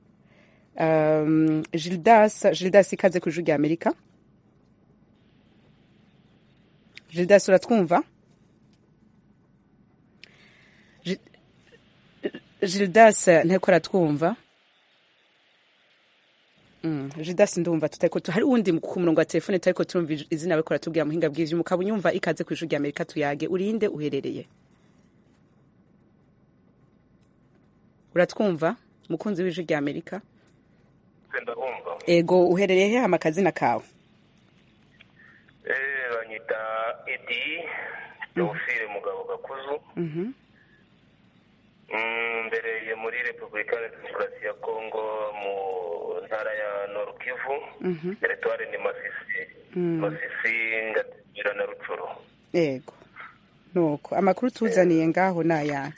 um, Gildas Gildas ikaze ku ijuru rya Amerika Gildas uratwumva Gi- Gildas nteko aratwumva Mm, Gildas ndumva tutariko tu- hari uwundi ku murongo wa telefone tutariko turumva ij- izina bariko baratubwira muhinga bw'ivyo mukaba unyumva ikaze ku ijuru rya Amerika tuyage urinde uherereye uratwumva mukunzi w'ijuru rya Amerika
ndabumva
ego uherereye he hama akazina kawe
eh banyita edi teofile mugabo gakuzu
Mhm.
Mm, mbereye muri repubulika ya demokarasi ya kongo mu ntara ya nord kivu
Mhm.
teritwari ni masisi
Mm.
masisi ngagira na rucuru
ego nuko amakuru tuzaniye ngaho ni ayahe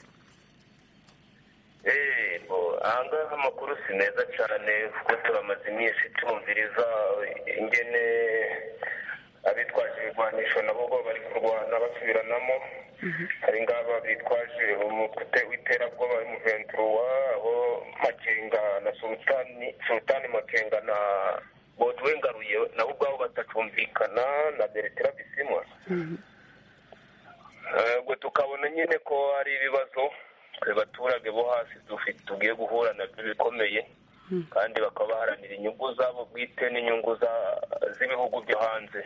Eh, bo ahangaha amakuru si meza cyane kuko turamaze iminsi tumviriza ingene abitwaje ibigwanisho nabo bo bari kurwana basubiranamo hari ngaba bitwaje umutwe w'iterabwoba w'umuventuruwa aho makenga na sultani sultani makenga na bodwe ngaruye nabo ubwabo batacumvikana na beretera bisimwa Eh, ubwo tukabona nyine ko hari ibibazo twe baturage bo hasi dufite tugiye guhura nabyo bikomeye kandi bakaba baharanira inyungu zabo bwite n'inyungu za- z'ibihugu byo hanze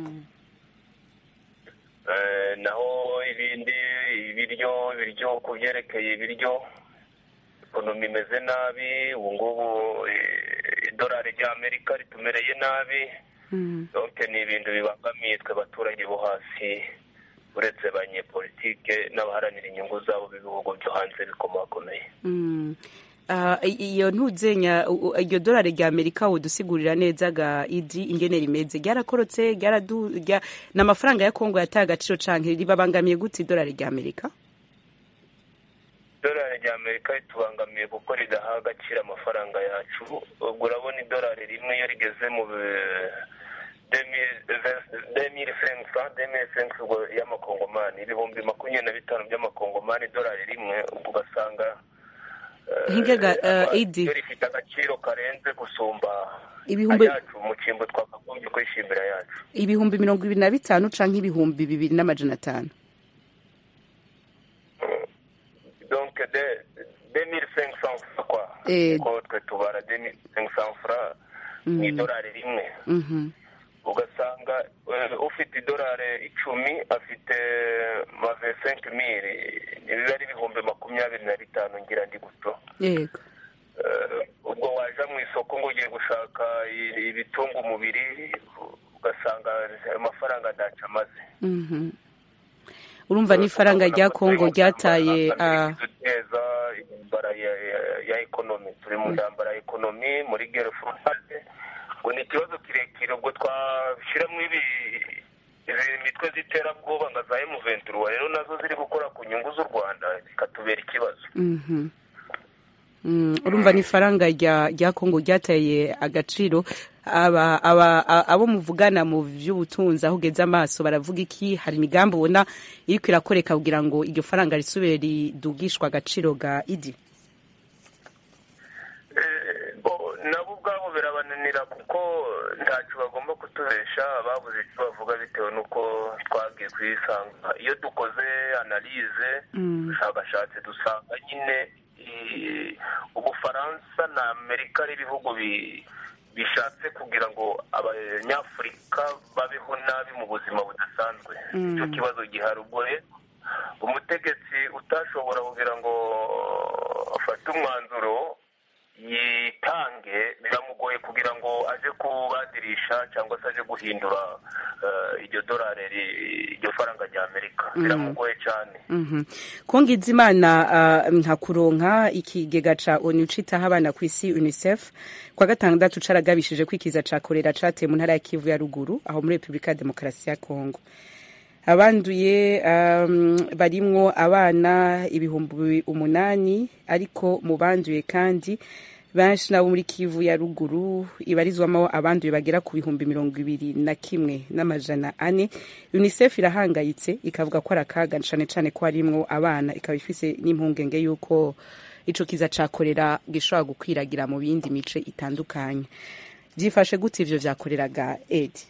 Eh, naho ibindi ibiryo ibiryo ku byerekeye ibiryo ekonomi imeze nabi ubu ngubu eh, idolari ry'amerika ritumereye nabi donc ni ibintu bibangamiye twe abaturage bo hasi uretse banyepolitike n'abaharanira inyungu zabo b'ibihugu byo hanze bikomakomeye
Mm. Ah, i- iyo ntuzenya u- u- iryo dorari rya amerika wodusigurira neza ga idi ingene rimeze ryarakorotse ryaradu rya ni amafaranga ya kongo yataye agaciro canke ribabangamiye gute idorari rya amerika
idolari rya amerika ritubangamiye kuko ridaha agaciro amafaranga yacu ubwo urabona idolari rimwe iyo rigeze mu demiri sensa demiri sensa ubwo y'amakongomani ibihumbi makumyabiri na bitanu by'amakongomani idolari rimwe ubwo ugasanga eh,
Hingega, eh,
ama-
Idi.
iyo rifite agaciro karenze gusumba
Ibihumbi-
ayacu mu cyimbo twakagombye kwishimira yacu
ibihumbi mirongo ibiri na bitanu canke ibihumbi bibiri n'amajana atanu
donc de 2500 francs quoi
Eh.
ko twe tubara 2500 francs mu idolari rimwe
Mhm.
ugasanga eh, ufite idolari icumi afite mave 5000 biba ari ibihumbi makumyabiri na bitanu ngira ndi guto
yego
Eh, ubwo waja mu isoko ngo ugiye gushaka i- ibitunga umubiri ugasanga ayo mafaranga adaca amaze
Mhm. urumva n'ifaranga rya kongo ryataye ah,
duteza intambara ya, ya, ya ekonomi turi mu ntambara ya ekonomi muri gere frontale ngo ni ikibazo kirekire ubwo twashyiramo ibi izi mitwe z'iterabwoba nka za emuventura rero nazo ziri gukora ku nyungu z'u rwanda zikatubera ikibazo
mhm. Mm, urumva n'ifaranga rya rya kongo ryataye agaciro aba aba a- abo muvugana mu by'ubutunzi aho ugeze amaso baravuga iki hari imigambi ubona iriko irakoreka kugira ngo iryo faranga risubire ridugishwa agaciro ga idi
Eh, bo nabo ubwabo birabananira kuko ntacyo bagomba kutubesha babuze icyo bavuga bitewe n'uko twagiye kuyisanga iyo dukoze analize ubushakashatsi dusanga nyine eh, ubufaransa na amerika ari ibihugu bi- bishatse kugira ngo abanyafurika babeho nabi mu buzima budasanzwe
Mm.
icyo kibazo gihari ubwo rero umutegetsi utashobora kugira ngo afate umwanzuro yitange biramugoye kugira ngo aje kubadirisha cyangwa se aje guhindura eh, iryo dorari ri- iryo faranga rya amerika
Mhm.
biramugoye cyane
Mhm. kongiza imana uh, ntakuronka ikigega ca onu citaho abana ku isi unicef kwa gatandatu caragabishije ko ikiza ca korera cateye mu ntara ya kivu ya ruguru aho muri repubulika ya demokarasi ya kongo abanduye um, barimwo abana ibihumbi umunani ariko mu banduye kandi benshi nabo muri kivu ya ruguru ibarizwamo abanduye bagera ku bihumbi mirongo ibiri na kimwe n'amajana ane unicef irahangayitse ikavuga ko ari akaga cane cane ko harimwo abana ikaba ifise n'impungenge y'uko ico kiza cakorera gishobora gukwiragira mu bindi mice itandukanye vyifashe gute ivyo vyakoreraga edi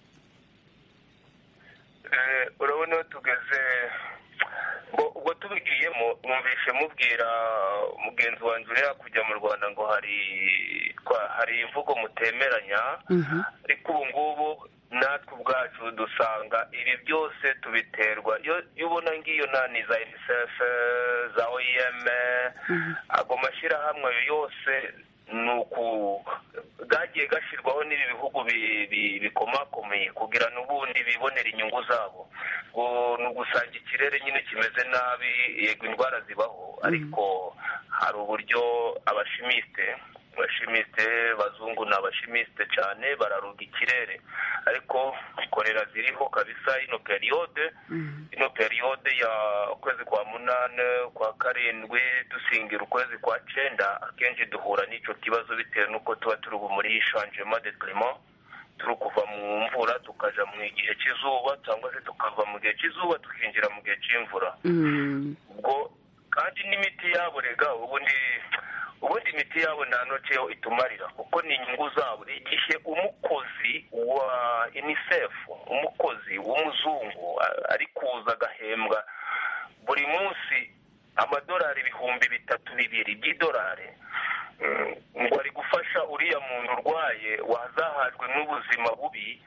Eh, urabona iyo tugeze ngo ubwo tubigiyemo numvishe mubwira mugenzi wanjye uri hakurya mu rwanda ngo hari kwa- hari imvugo mutemeranya ariko ubu ngubu natwe ubwacu dusanga ibi byose tubiterwa iyo iyo ubona ngiyo nani za unicef za oem ago mashyirahamwe ayo yose ni uku bwagiye gashyirwaho n'ibi bihugu bi- bi- bikomakomeye kugira n'ubundi bibonera inyungu zabo ngo ni ugusanga ikirere nyine kimeze nabi yego indwara zibaho ariko hari uburyo abashimisite abashimisite bazungu ni abashimisite cyane bararuga ikirere ariko korera ziriho kabisa ino periyode ino periyode ya ukwezi kwa munane kwa karindwi dusingira ukwezi kwa cenda akenshi duhura n'icyo kibazo bitewe n'uko tuba turi ubu muri changement de climat turi kuva mu mvura tukaja mu gihe cy'izuba cyangwa se tukava mu gihe cy'izuba tukinjira mu gihe cy'imvura ubwo kandi n'imiti yabo rega ubundi ubundi imiti yabo nta ntoki yo itumarira kuko ni inyungu zabo igihe umukozi wa unicef umukozi w'umuzungu a- ari kuza agahembwa buri munsi amadolari ibihumbi bitatu bibiri by'idolari mm, ngo ari gufasha uriya muntu urwaye wazahajwe n'ubuzima bubi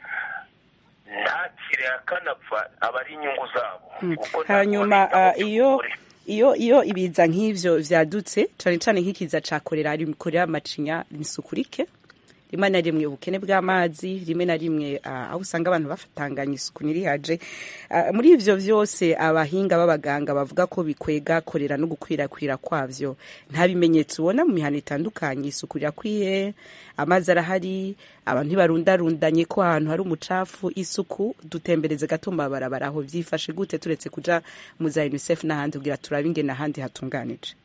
ntakire akanapfa aba ari inyungu zabo kuko ntabwo
hanyuma
bitaho
ah, iyo iyo iyo ibiza nk'ivyo vyadutse cane cane nk'ikiza ca korera ari korera macinya nisukurike rimwe na rimwe ubukene bw'amazi rimwe na rimwe ah, aho usanga abantu bafatanganya isuku nirihaje Ah, muri ivyo vyose abahinga b'abaganga bavuga ko bikwega korera no gukwirakwira kwavyo nta bimenyetso ubona mu mihana itandukanye isuku rirakwiye amazi arahari abantu ntibarundarundanye ko ahantu hari umucafu isuku dutembereze gato mu mabarabara aho vyifashe gute turetse kuja mu za unicef n'ahandi kugira turabe ingene ahandi hatunganije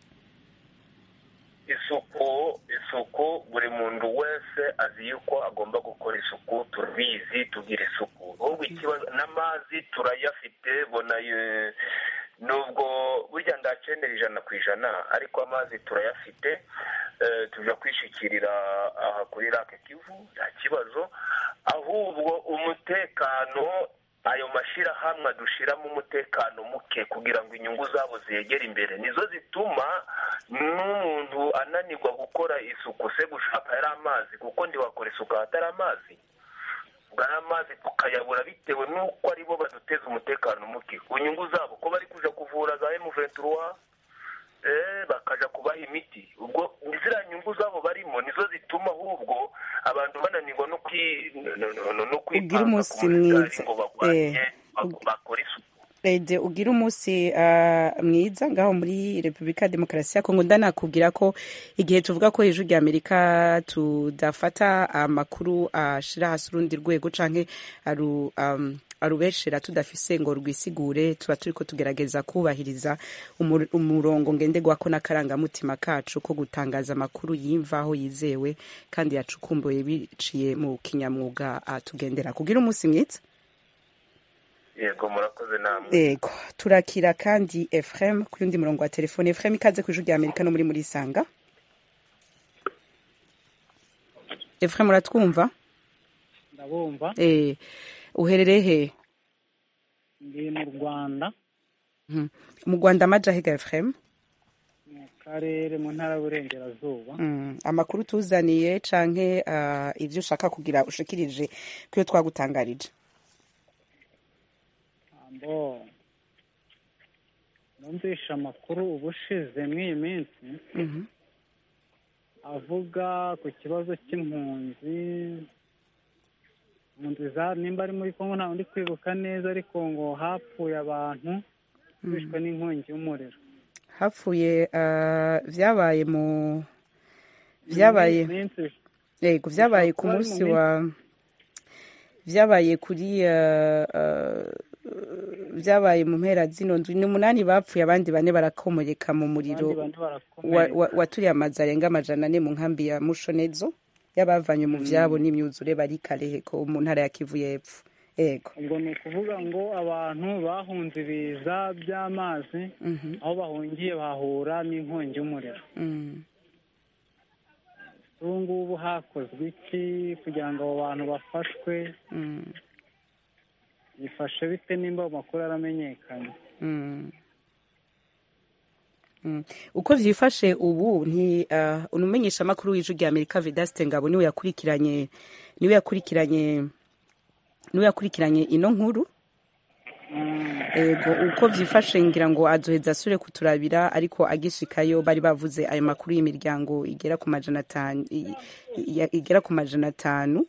isuku isuku buri muntu wese azi yuko agomba gukora isuku turabizi tugira isuku ahubwo ikibazo n'amazi turayafite bona ye- nubwo burya ndacenera ijana ku ijana ariko amazi turayafite eh, tuja kwishikirira aha kuri rake kivu nta kibazo ahubwo umutekano ayo mashyirahamwe dushiramo umutekano muke kugira ngo inyungu zabo ziyegere imbere nizo zituma n'umuntu ananirwa gukora isuku se gushaka yari amazi kuko ntiwakora isuku ahatari amazi ubwo ari amazi tukayabura bitewe n'uko aribo baduteza umutekano muke ku nyungu zabo ko bari kuja kuvura za emuventura eh, bakaja kubaha imiti ubwo ziriya nyungu zabo barimo nizo zituma ahubwo abantu bananirwa no kwi- no- no- no- no kwipanga
umunsi
ku murwayi
mwiza.
ngo barwanye
Eh,
bak- bakore isuku
Ede ugira umunsi ah, mwiza ngaho muri Repubulika ya Demokarasi ya Kongo ndanakubwira ko igihe tuvuga ko hejuru ya Amerika tudafata amakuru ashira hasi urundi rwego canke aru um, arubeshera tudafise ngo rwisigure tuba turiko tugerageza kubahiriza umur- umurongo ngenderwako n'akarangamutima kacu ko gutangaza amakuru yimvaho yizewe kandi yacukumbuye biciye mu kinyamwuga ah, tugendera kugira umunsi mwiza
yego murakoze namwe
Ego, turakira kandi Efrem ku yundi murongo wa telefone. Efrem ikaze ku ijuru rya Amerika no muri muri Sanga. Efrem uratwumva?
ndabumva
Eh, uherereye he?
ndi mu rwanda
Mhm. Mu Rwanda amaja hega Efrem?
mu karere mu ntara y'uburengerazuba
Mm. Amakuru tuzaniye canke uh, ivyo ushaka kugira ushikirije kuyo twagutangarije.
ambo numvishe amakuru ubushize mw'iyi minsi
Mhm.
avuga ku kibazo cy'impunzi impunzi za nimba ari muri kongo ntawe ndi kwibuka neza ariko ngo hapfuye abantu bishwe n'inkongi y'umuriro
Hapfuye uh, vyabaye mu vyabaye
Mu minsi
Yego vyabaye ku
kuba ari mu
munsi
minsi-
wa vyabaye kuri uh, uh, vyabaye mu mpera zino ndwi ni umunani bapfuye abandi bane barakomereka mu muriro
abandi bane
wa-
barakomereka
wa- waturiye amazu arenga amajana ane mu nkambi ya mushonezo y'abavanywe mu vyabo n'imyuzure bari kareheko mu ntara ya kivu y'epfo ego
ubwo ni ukuvuga ngo abantu bahunze ibiza by'amazi
Mhm.
aho bahungiye bahura n'inkongi y'umuriro
Mm.
ubu ngubu hakozwe iki kugira ngo abo bantu bafashwe
Mm.
bifashe bite nimba ayo makuru yaramenyekanye
Mm. Mm. uko vyifashe ubu nti uh, unumenyesha makuru w'ijwi rya Amerika Vedaste Ngabo niwe yakurikiranye niwe yakurikiranye niwe yakurikiranye ino nkuru ego uko vyifashe ngira ngo azoheza asure kuturabira ariko agishikayo bari bavuze ayo makuru y'imiryango igera ku majana atanu i- i- igera ku majana atanu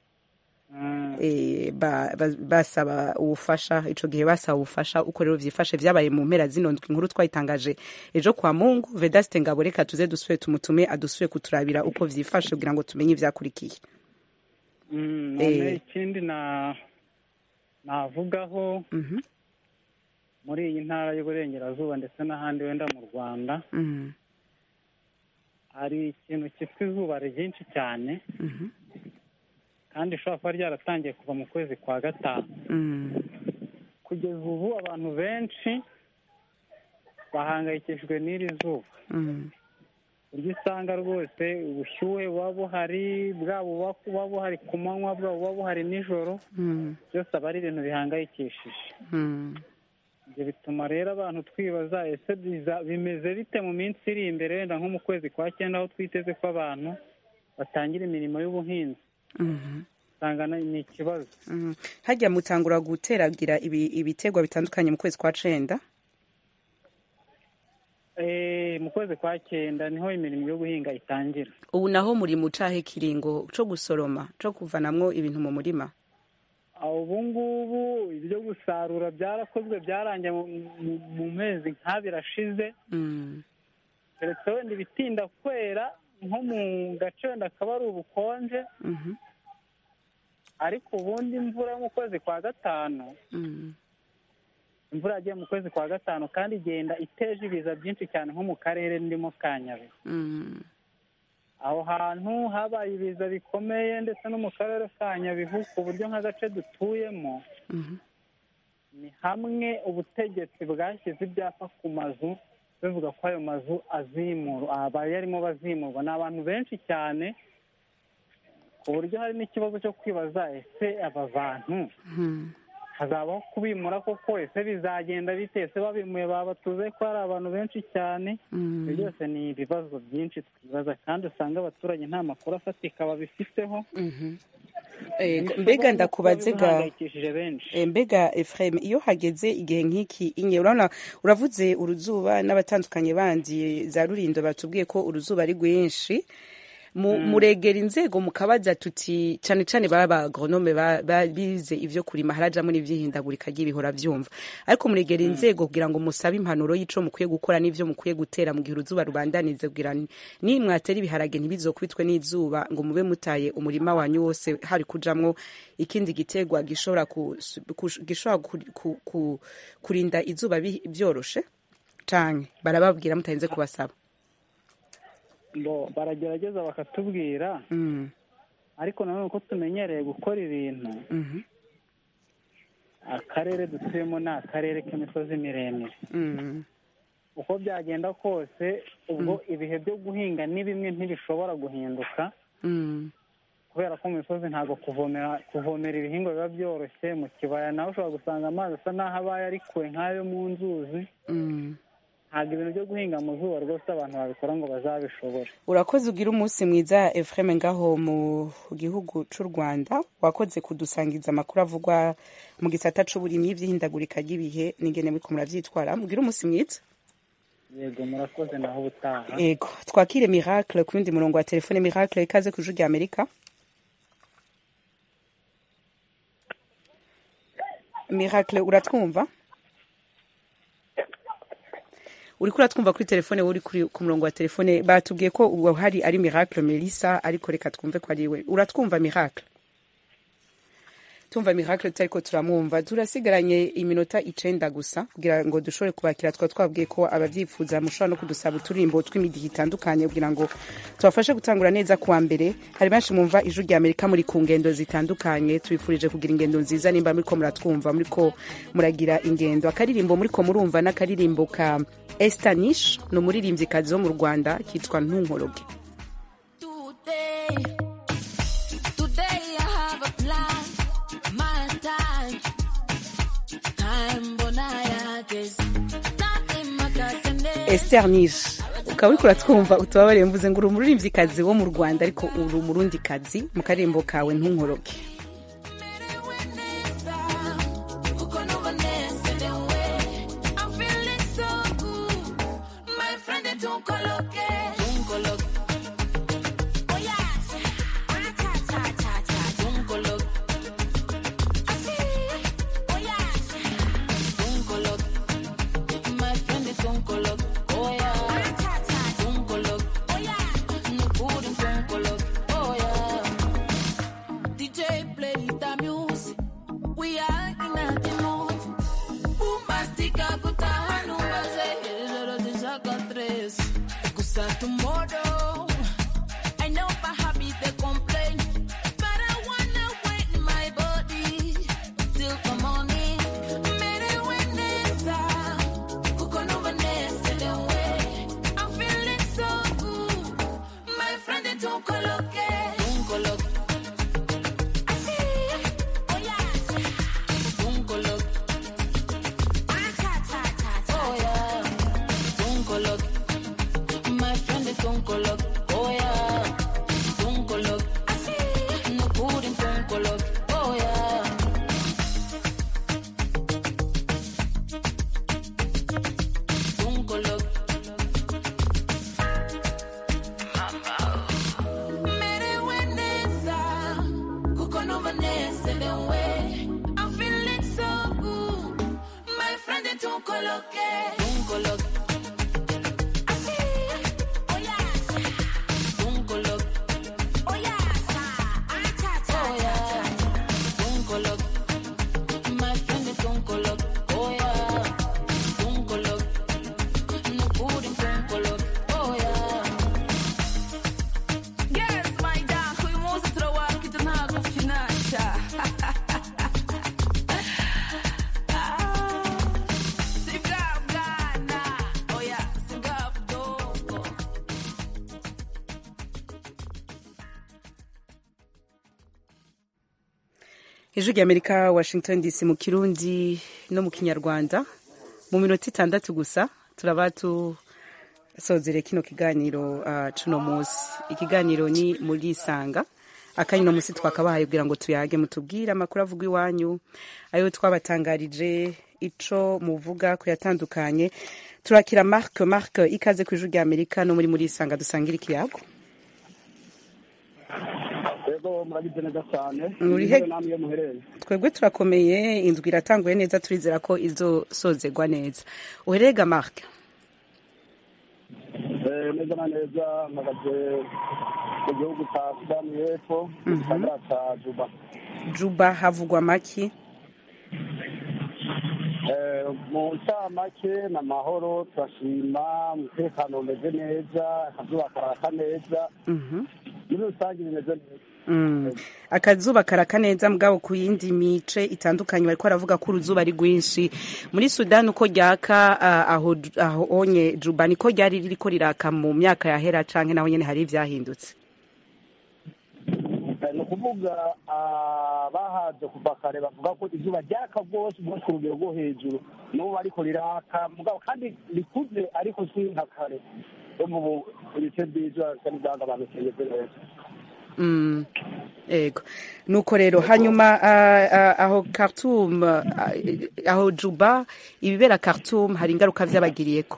eh, ba- ba- basaba ubufasha ico gihe basaba ubufasha uko rero vyifashe vyabaye mu mpera zino ndwi inkuru twayitangaje ejo kwa mungu vedaste ngabo reka tuze dusubire tumutume adusubire kuturabira uko vyifashe kugira ngo tumenye ivyakurikiye
Mm, none
Eh.
ikindi na navugaho
Mhm,
muri iyi ntara y'uburengerazuba ndetse n'ahandi wenda mu rwanda
mhm,
hari ikintu cyitwa izuba ryinshi cyane
mhm,
kandi rishobora kuba ryaratangiye kuva mu kwezi kwa gatanu
mhm,
kugeza ubu abantu benshi bahangayikishijwe n'iri zuba
mhm,
uburyo usanga rwose ubushyuhe buba buhari bwaba buba buba buhari ku manywa bwaba buba buhari nijoro
mhm,
byose aba ari ibintu bihangayikishije
mhm.
ibyo bituma rero abantu twibaza ese biza- bimeze bite mu minsi iri imbere wenda nko mu kwezi kwa cyenda aho twiteze ko abantu batangira imirimo y'ubuhinzi
Mhm,
usanga na- ni ikibazo
mhm. harya mutangura guteragira ibi- ibiterwa bitandukanye mu kwezi kwa cenda
Eh, mu kwezi kwa cyenda niho imirimo yo guhinga itangira
ubu naho muri mu cahe kiringo co gusoroma co kuvanamwo ibintu mu murima
aho ubu ngubu ibyo gusarura byarakozwe byarangiye mu- mu- mu mezi nk'abiri ashize
Mm,
keretse wenda ibitinda kwera nko mu gace wenda akaba ari ubukonje
mhm,
ariko ubundi imvura yo mu kwezi kwa gatanu
mhm,
imvura yagiye mu kwezi kwa gatanu kandi igenda iteje ibiza byinshi cyane nko mu karere ndimo ka nyabihu
mhm,
aho hantu habaye ibiza bikomeye ndetse no mu karere ka nyabihu ku buryo nk'agace dutuyemo
mhm.
ni hamwe ubutegetsi bwashyize ibyapa ku mazu bivuga ko ayo mazu azimurwa aba yarimo bazimurwa ni abantu benshi cyane ku buryo hari n'ikibazo cyo kwibaza ese aba bantu
Mhm.
hazabaho kubimura koko ese bizagenda bite ese babimuye babatuze ko hari abantu benshi cyane ibyo byose ni ibibazo byinshi twibaza kandi usanga abaturage nta makuru afatika babifiteho
Eh,
Bishobora
mbega
no
ndakubaze
kuba
ga
bihangayikishije benshi
Eh, mbega Ephraim iyo hageze igihe nk'iki inye urabona uravuze uruzuba n'abatandukanye bandi za rurindo batubwiye ko uruzuba ari rwinshi mu, muregera inzego mukabaza tuti cane cane baba agronome bize ivyo kurima harajamwo n'ivyihindagurika ry'ibihora vyumva ariko muregera inzego kugira ngo musabe impanuro y'ico mukwiye gukora n'ivyo mukwiye gutera mu gihe uruzuba rubandanize kugira ni- ni mwatera ibiharage ntibizokubitwe n'izuba ngo mube mutaye umurima wanyu wose hari kujamwo ikindi gitegwa gishobora ku, ku- gishobora ku, ku, ku, kurinda izuba bi- vyoroshe canke barababwira mutarinze kubasaba
ngo baragerageza bakatubwira
mm.
ariko nanone uko tumenyereye gukora ibintu
mhm,
akarere dutuyemo ni akarere k'imisozi miremire
mm.
uko byagenda kose ubwo ibihe byo guhinga ni bimwe ntibishobora guhinduka
Mm.
kubera ko mu misozi ntabwo kuvomera kuvomera ibihingwa biba byoroshye mu kibaya nawe ushobora gusanga amazi asa n'aho abaye ari kure nk'ayo mu nzuzi
Mm.
ntabwo ibintu byo guhinga mu zuba rwose abantu babikora ngo bazabishobore
urakoze ugira umunsi mwiza Ephraim ngaho mu gihugu c'u Rwanda wakoze kudusangiza amakuru avugwa mu gisata c'uburimyi vy'ihindagurika ry'ibihe n'ingene muriko muravyitwara mugira umunsi mwiza
yego murakoze naho ubutaha
ego twakire miracle ku yundi murongo wa telefone miracle ikaze ku ijwi rya amerika miracle uratwumva uriko uratwumva kuri telefone wowe uri kuri- ku murongo wa telefone batubwiye ko uwo hari ari miracle melissa ariko reka twumve ko ari we uratwumva miracle tumva miracle tutariko turamwumva turasigaranye iminota icenda gusa kugira ngo dushobore kubakira twa twabwiye ko abavyifuza mushobora no kudusaba uturimbo tw'imidihi itandukanye kugira ngo tubafashe gutangura neza kuwa mbere hari benshi mwumva ijwi rya amerika muri ku ngendo zitandukanye tubifurije kugira ingendo nziza nimba muriko muratwumva muriko muragira ingendo akaririmbo muriko murumva n'akaririmbo ka estanish ni umuririmvyikazi wo mu rwanda kitwa ntunkoroge
Today, today I have a plan. My time, time bonaya days. Time makasene.
Esther Nish ukaba uriko uratwumva utubabarire mvuze ngo uri umuririmvyikazi wo mu Rwanda ariko uri umurundikazi mu karirimbo kawe ntunkoroke
Uko numva nezerewe. I'm feeling so good. My friend, don't coloque. Don't coloque. Oh yeah. Ah, cha, cha, cha, cha. Don't coloque. I see. Oh yeah. Don't coloque. My friend, don't coloque. Oh yeah. Ah, cha, cha. Don't coloque. Oh yeah. No good, don't coloque. Oh yeah. DJ play the music. We are in a mood. Bombastica kutahanu baze. Zero zishaka tres. Kusa tomorrow. I know my habit they complain. But I wanna wait in my body. Till the morning. Mere weneza. Kuko no vanessa the way. I'm feeling so good. My friend they don't coloque. Don't coloque. I see. Oh yeah. Don't coloque.
ijwi rya amerika washington dc mu kirundi no mu kinyarwanda mu minota itandatu gusa turaba tusozere kino kiganiro uh, cuno munsi ikiganiro ni muri isanga akanya uno munsi twakabahaye kugira ngo tuyage mutubwire amakuru avuga iwanyu ayo twabatangarije ico muvuga ku yatandukanye turakira mark mark ikaze ku ijwi rya amerika no muri muri isanga dusangira ikiyago
rero murabize neza cyane
Uri he-
namwe iyo muherereye
twebwe turakomeye indwi iratanguye neza turizera ko izosozegwa neza uherega mark
Eh, neza na neza mpagaze mu gihugu cya sudani y'epfo mu
Mhm.
gisagara cya juba
juba havugwa maki
Eh, mu ncamake ni amahoro turashima umutekano umeze neza akazuba karaka neza
Mhm.
muri rusange bimeze neza
Mm. akazuba karaka neza mugabo ku yindi mice itandukanye bariko baravuga ko uruzuba ari rwinshi muri sudani uko ryaka ah, aho aho onye juba niko ryari ririko riraka mu myaka yahera canke naho nyene hari ivyahindutse
Eh, ni ukuvuga ah, bahaje kuva kare bavuga ko izuba ryaka rwose rwose ku rugero rwo hejuru n'ubu ariko riraka mugabo kandi rikuze ariko si nka kare yo mu bice by'ijoro bisa n'ibyagabanutse bimeze neza
Mm. ego nuko rero hanyuma ah, ah, aho Khartoum ah, aho juba ibibera Khartoum hari ingaruka vyabagiriyeko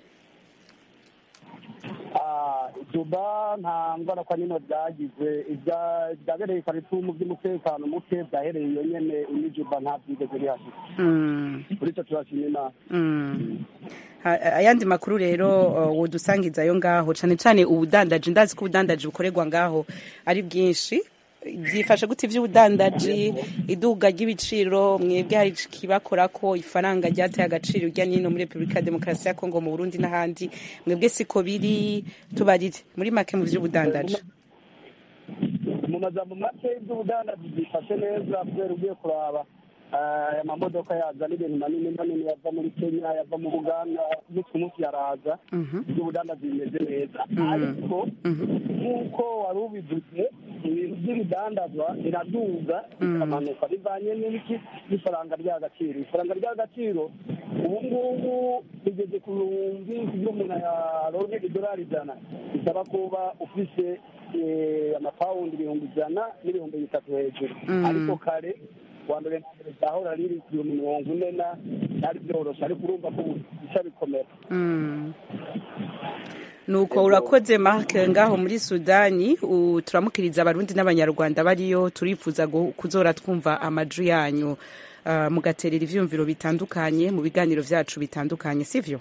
Ah, juba nta ngaruka nino byagize ibya- ibyabereye karitumu by'umutekano muke byahereye iyo nyene ini juba nta byigeze bihashika
Mm.
kuri icyo turashima imana
Mm. Ha- ayandi makuru rero uh, wodusangizayo ngaho cane cane ubudandaji ndazi ko ubudandaji bukorerwa ngaho ari bwinshi byifashe gute ivy'ubudandaji iduga ry'ibiciro mwebwe hari kibakorako ifaranga ryateye agaciro urya nino muri repubulika ya demokarasi ya kongo mu burundi n'ahandi mwebwe siko biri tubarire muri make mu vy'ubudandaji
mu majambo make iby'ubudandaji byifashe neza kubera ugiye kuraba ah, aya mamodoka yazana ibintu manini manini yava muri kenya yava mu buganda umunsi ku munsi yaraza iby'ubudandaji bimeze neza ariko nk'uko wari ubivuze ibintu by'ibidandazwa biraduga bikamanuka bivanye n'ibiki n'ifaranga ry'agaciro ifaranga ry'agaciro ubu ngubu rigeze ku bihumbi kugira umuntu yaronke idolari ijana bisaba kuba ufise eh, amapawundi ibihumbi ijana n'ibihumbi bitatu hejuru
Mm.
ariko kare kuwa mbere na mbere ryahora riri ku bihumbi mirongo ine na byari byoroshe ariko urumva ko ubu bica bikomera
Mm. nuko urakoze mark ngaho muri sudani u- turamukiriza abarundi n'abanyarwanda bariyo turifuza gu- kuzora twumva amaju yanyu uh, mugaterera ivyumviro bitandukanye mu biganiro vyacu bitandukanye sivyo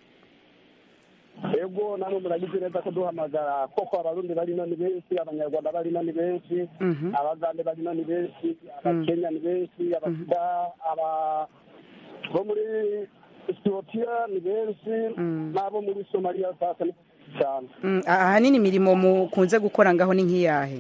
ego namwe muragize neza ko duhamagara koko abarundi barino ni benshi abanyarwanda barino ni benshi
Mhm.
abagande barino ni benshi abakenya ni benshi abasuda aba bo muri etiyopiya ni benshi n'abo muri somaliya sasa ni benshi cyane
Mm, a- ahanini imirimo mukunze gukora ngaho ni nk'iyahe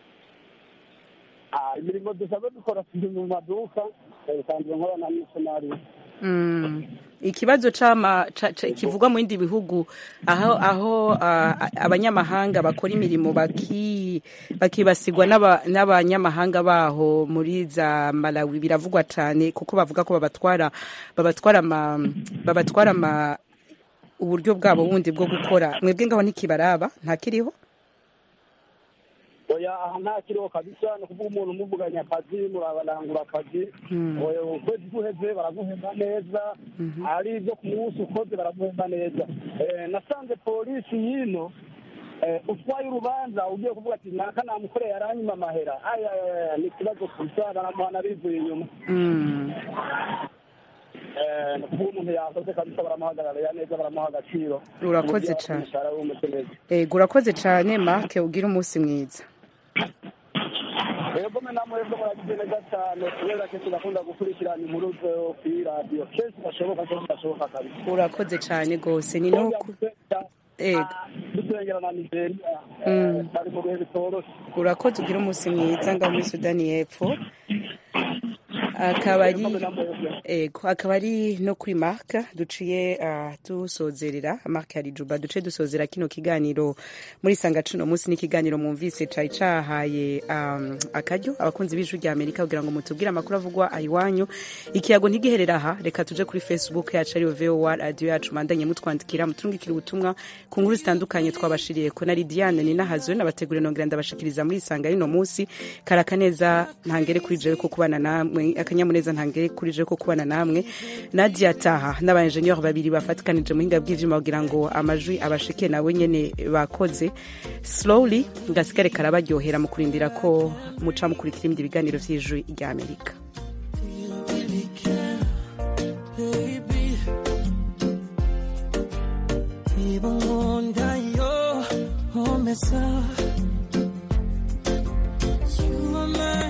Ah, imirimo dusanzwe dukora turi mu maduka eh, bisanzwe nkora na misiyonari
Mm. ikibazo c'ama ca- ca- kivugwa mu bindi bihugu aho aho ah, abanyamahanga bakora imirimo baki bakibasigwa n'aba- n'abanyamahanga baho muri za Malawi biravugwa cane kuko bavuga ko babatwara babatwara ama babatwara ama uburyo bwabo bundi bwo gukora mwebwe ngaho ntikibaraba ntakiriho
oya aha nta kiriho kabisa ni ukuvuga umuntu umuvuganya akazi murabarangura akazi
Mm.
oya ukwezi guheze baraguhemba neza ari ibyo ku munsi ukoze baraguhemba neza Eh, nasanze polisi y'ino eh, utwaye urubanza ugiye kuvuga ati naka namukoreye aranyuma amahera aya aya, ni ikibazo gusa baramuhana bivuye inyuma
Mm.
Eh, ni ukuvuga umuntu yakoze kabisa baramuhagararira neza baramuha agaciro
Urakoze
Umuryango
cane.
w'umushahara w'umutwe neza
Ego urakoze cane Mark ugira umunsi mwiza
rero mwe namwe rero muragize neza cyane kubera ko turakunda gukurikirana inkuru zo kuri radiyo kenshi gashoboka kenshi gashoboka kabisa
urakoze cane gose ni nuko ego
duturengera na nigeria
Mm.
bari mu bihe bitoroshe
urakoze ugira umunsi mwiza ngaho muri sudani y'epfo akaba ari ego akaba ari no kuri marka duciye ah, dusozerera marka ya rijuba duce dusozera kino kiganiro muri sanga cuno munsi n'ikiganiro mwumvise cari cahaye um, akaryo abakunzi b'ijwi rya amerika kugira ngo mutubwire amakuru avugwa ayiwanyu ikiyago ntigiherera aha reka tuje kuri facebook yacu ariyo voa radio yacu mandanye mutwandikira muturungikira ubutumwa ku nkuru zitandukanye twabashiriye ko na lidiane ninahazwe nabategurira nongera ndabashikiriza muri isanga y'uno munsi karakaneza ntangere kuri jewe ko kubana namwe akanyamuneza ntangere kuri jewe ko kubana namwe nadia taha n'abainjeniyeri babiri bafatikanije mu hinga bw'ivyuma kugira ngo amajwi abashike nawe nyene bakoze slowly gasigare karabaryohera mu kurindira ko muca mukurikira ibindi biganiro vy'ijwi rya amerika
baby. Even one day you're home,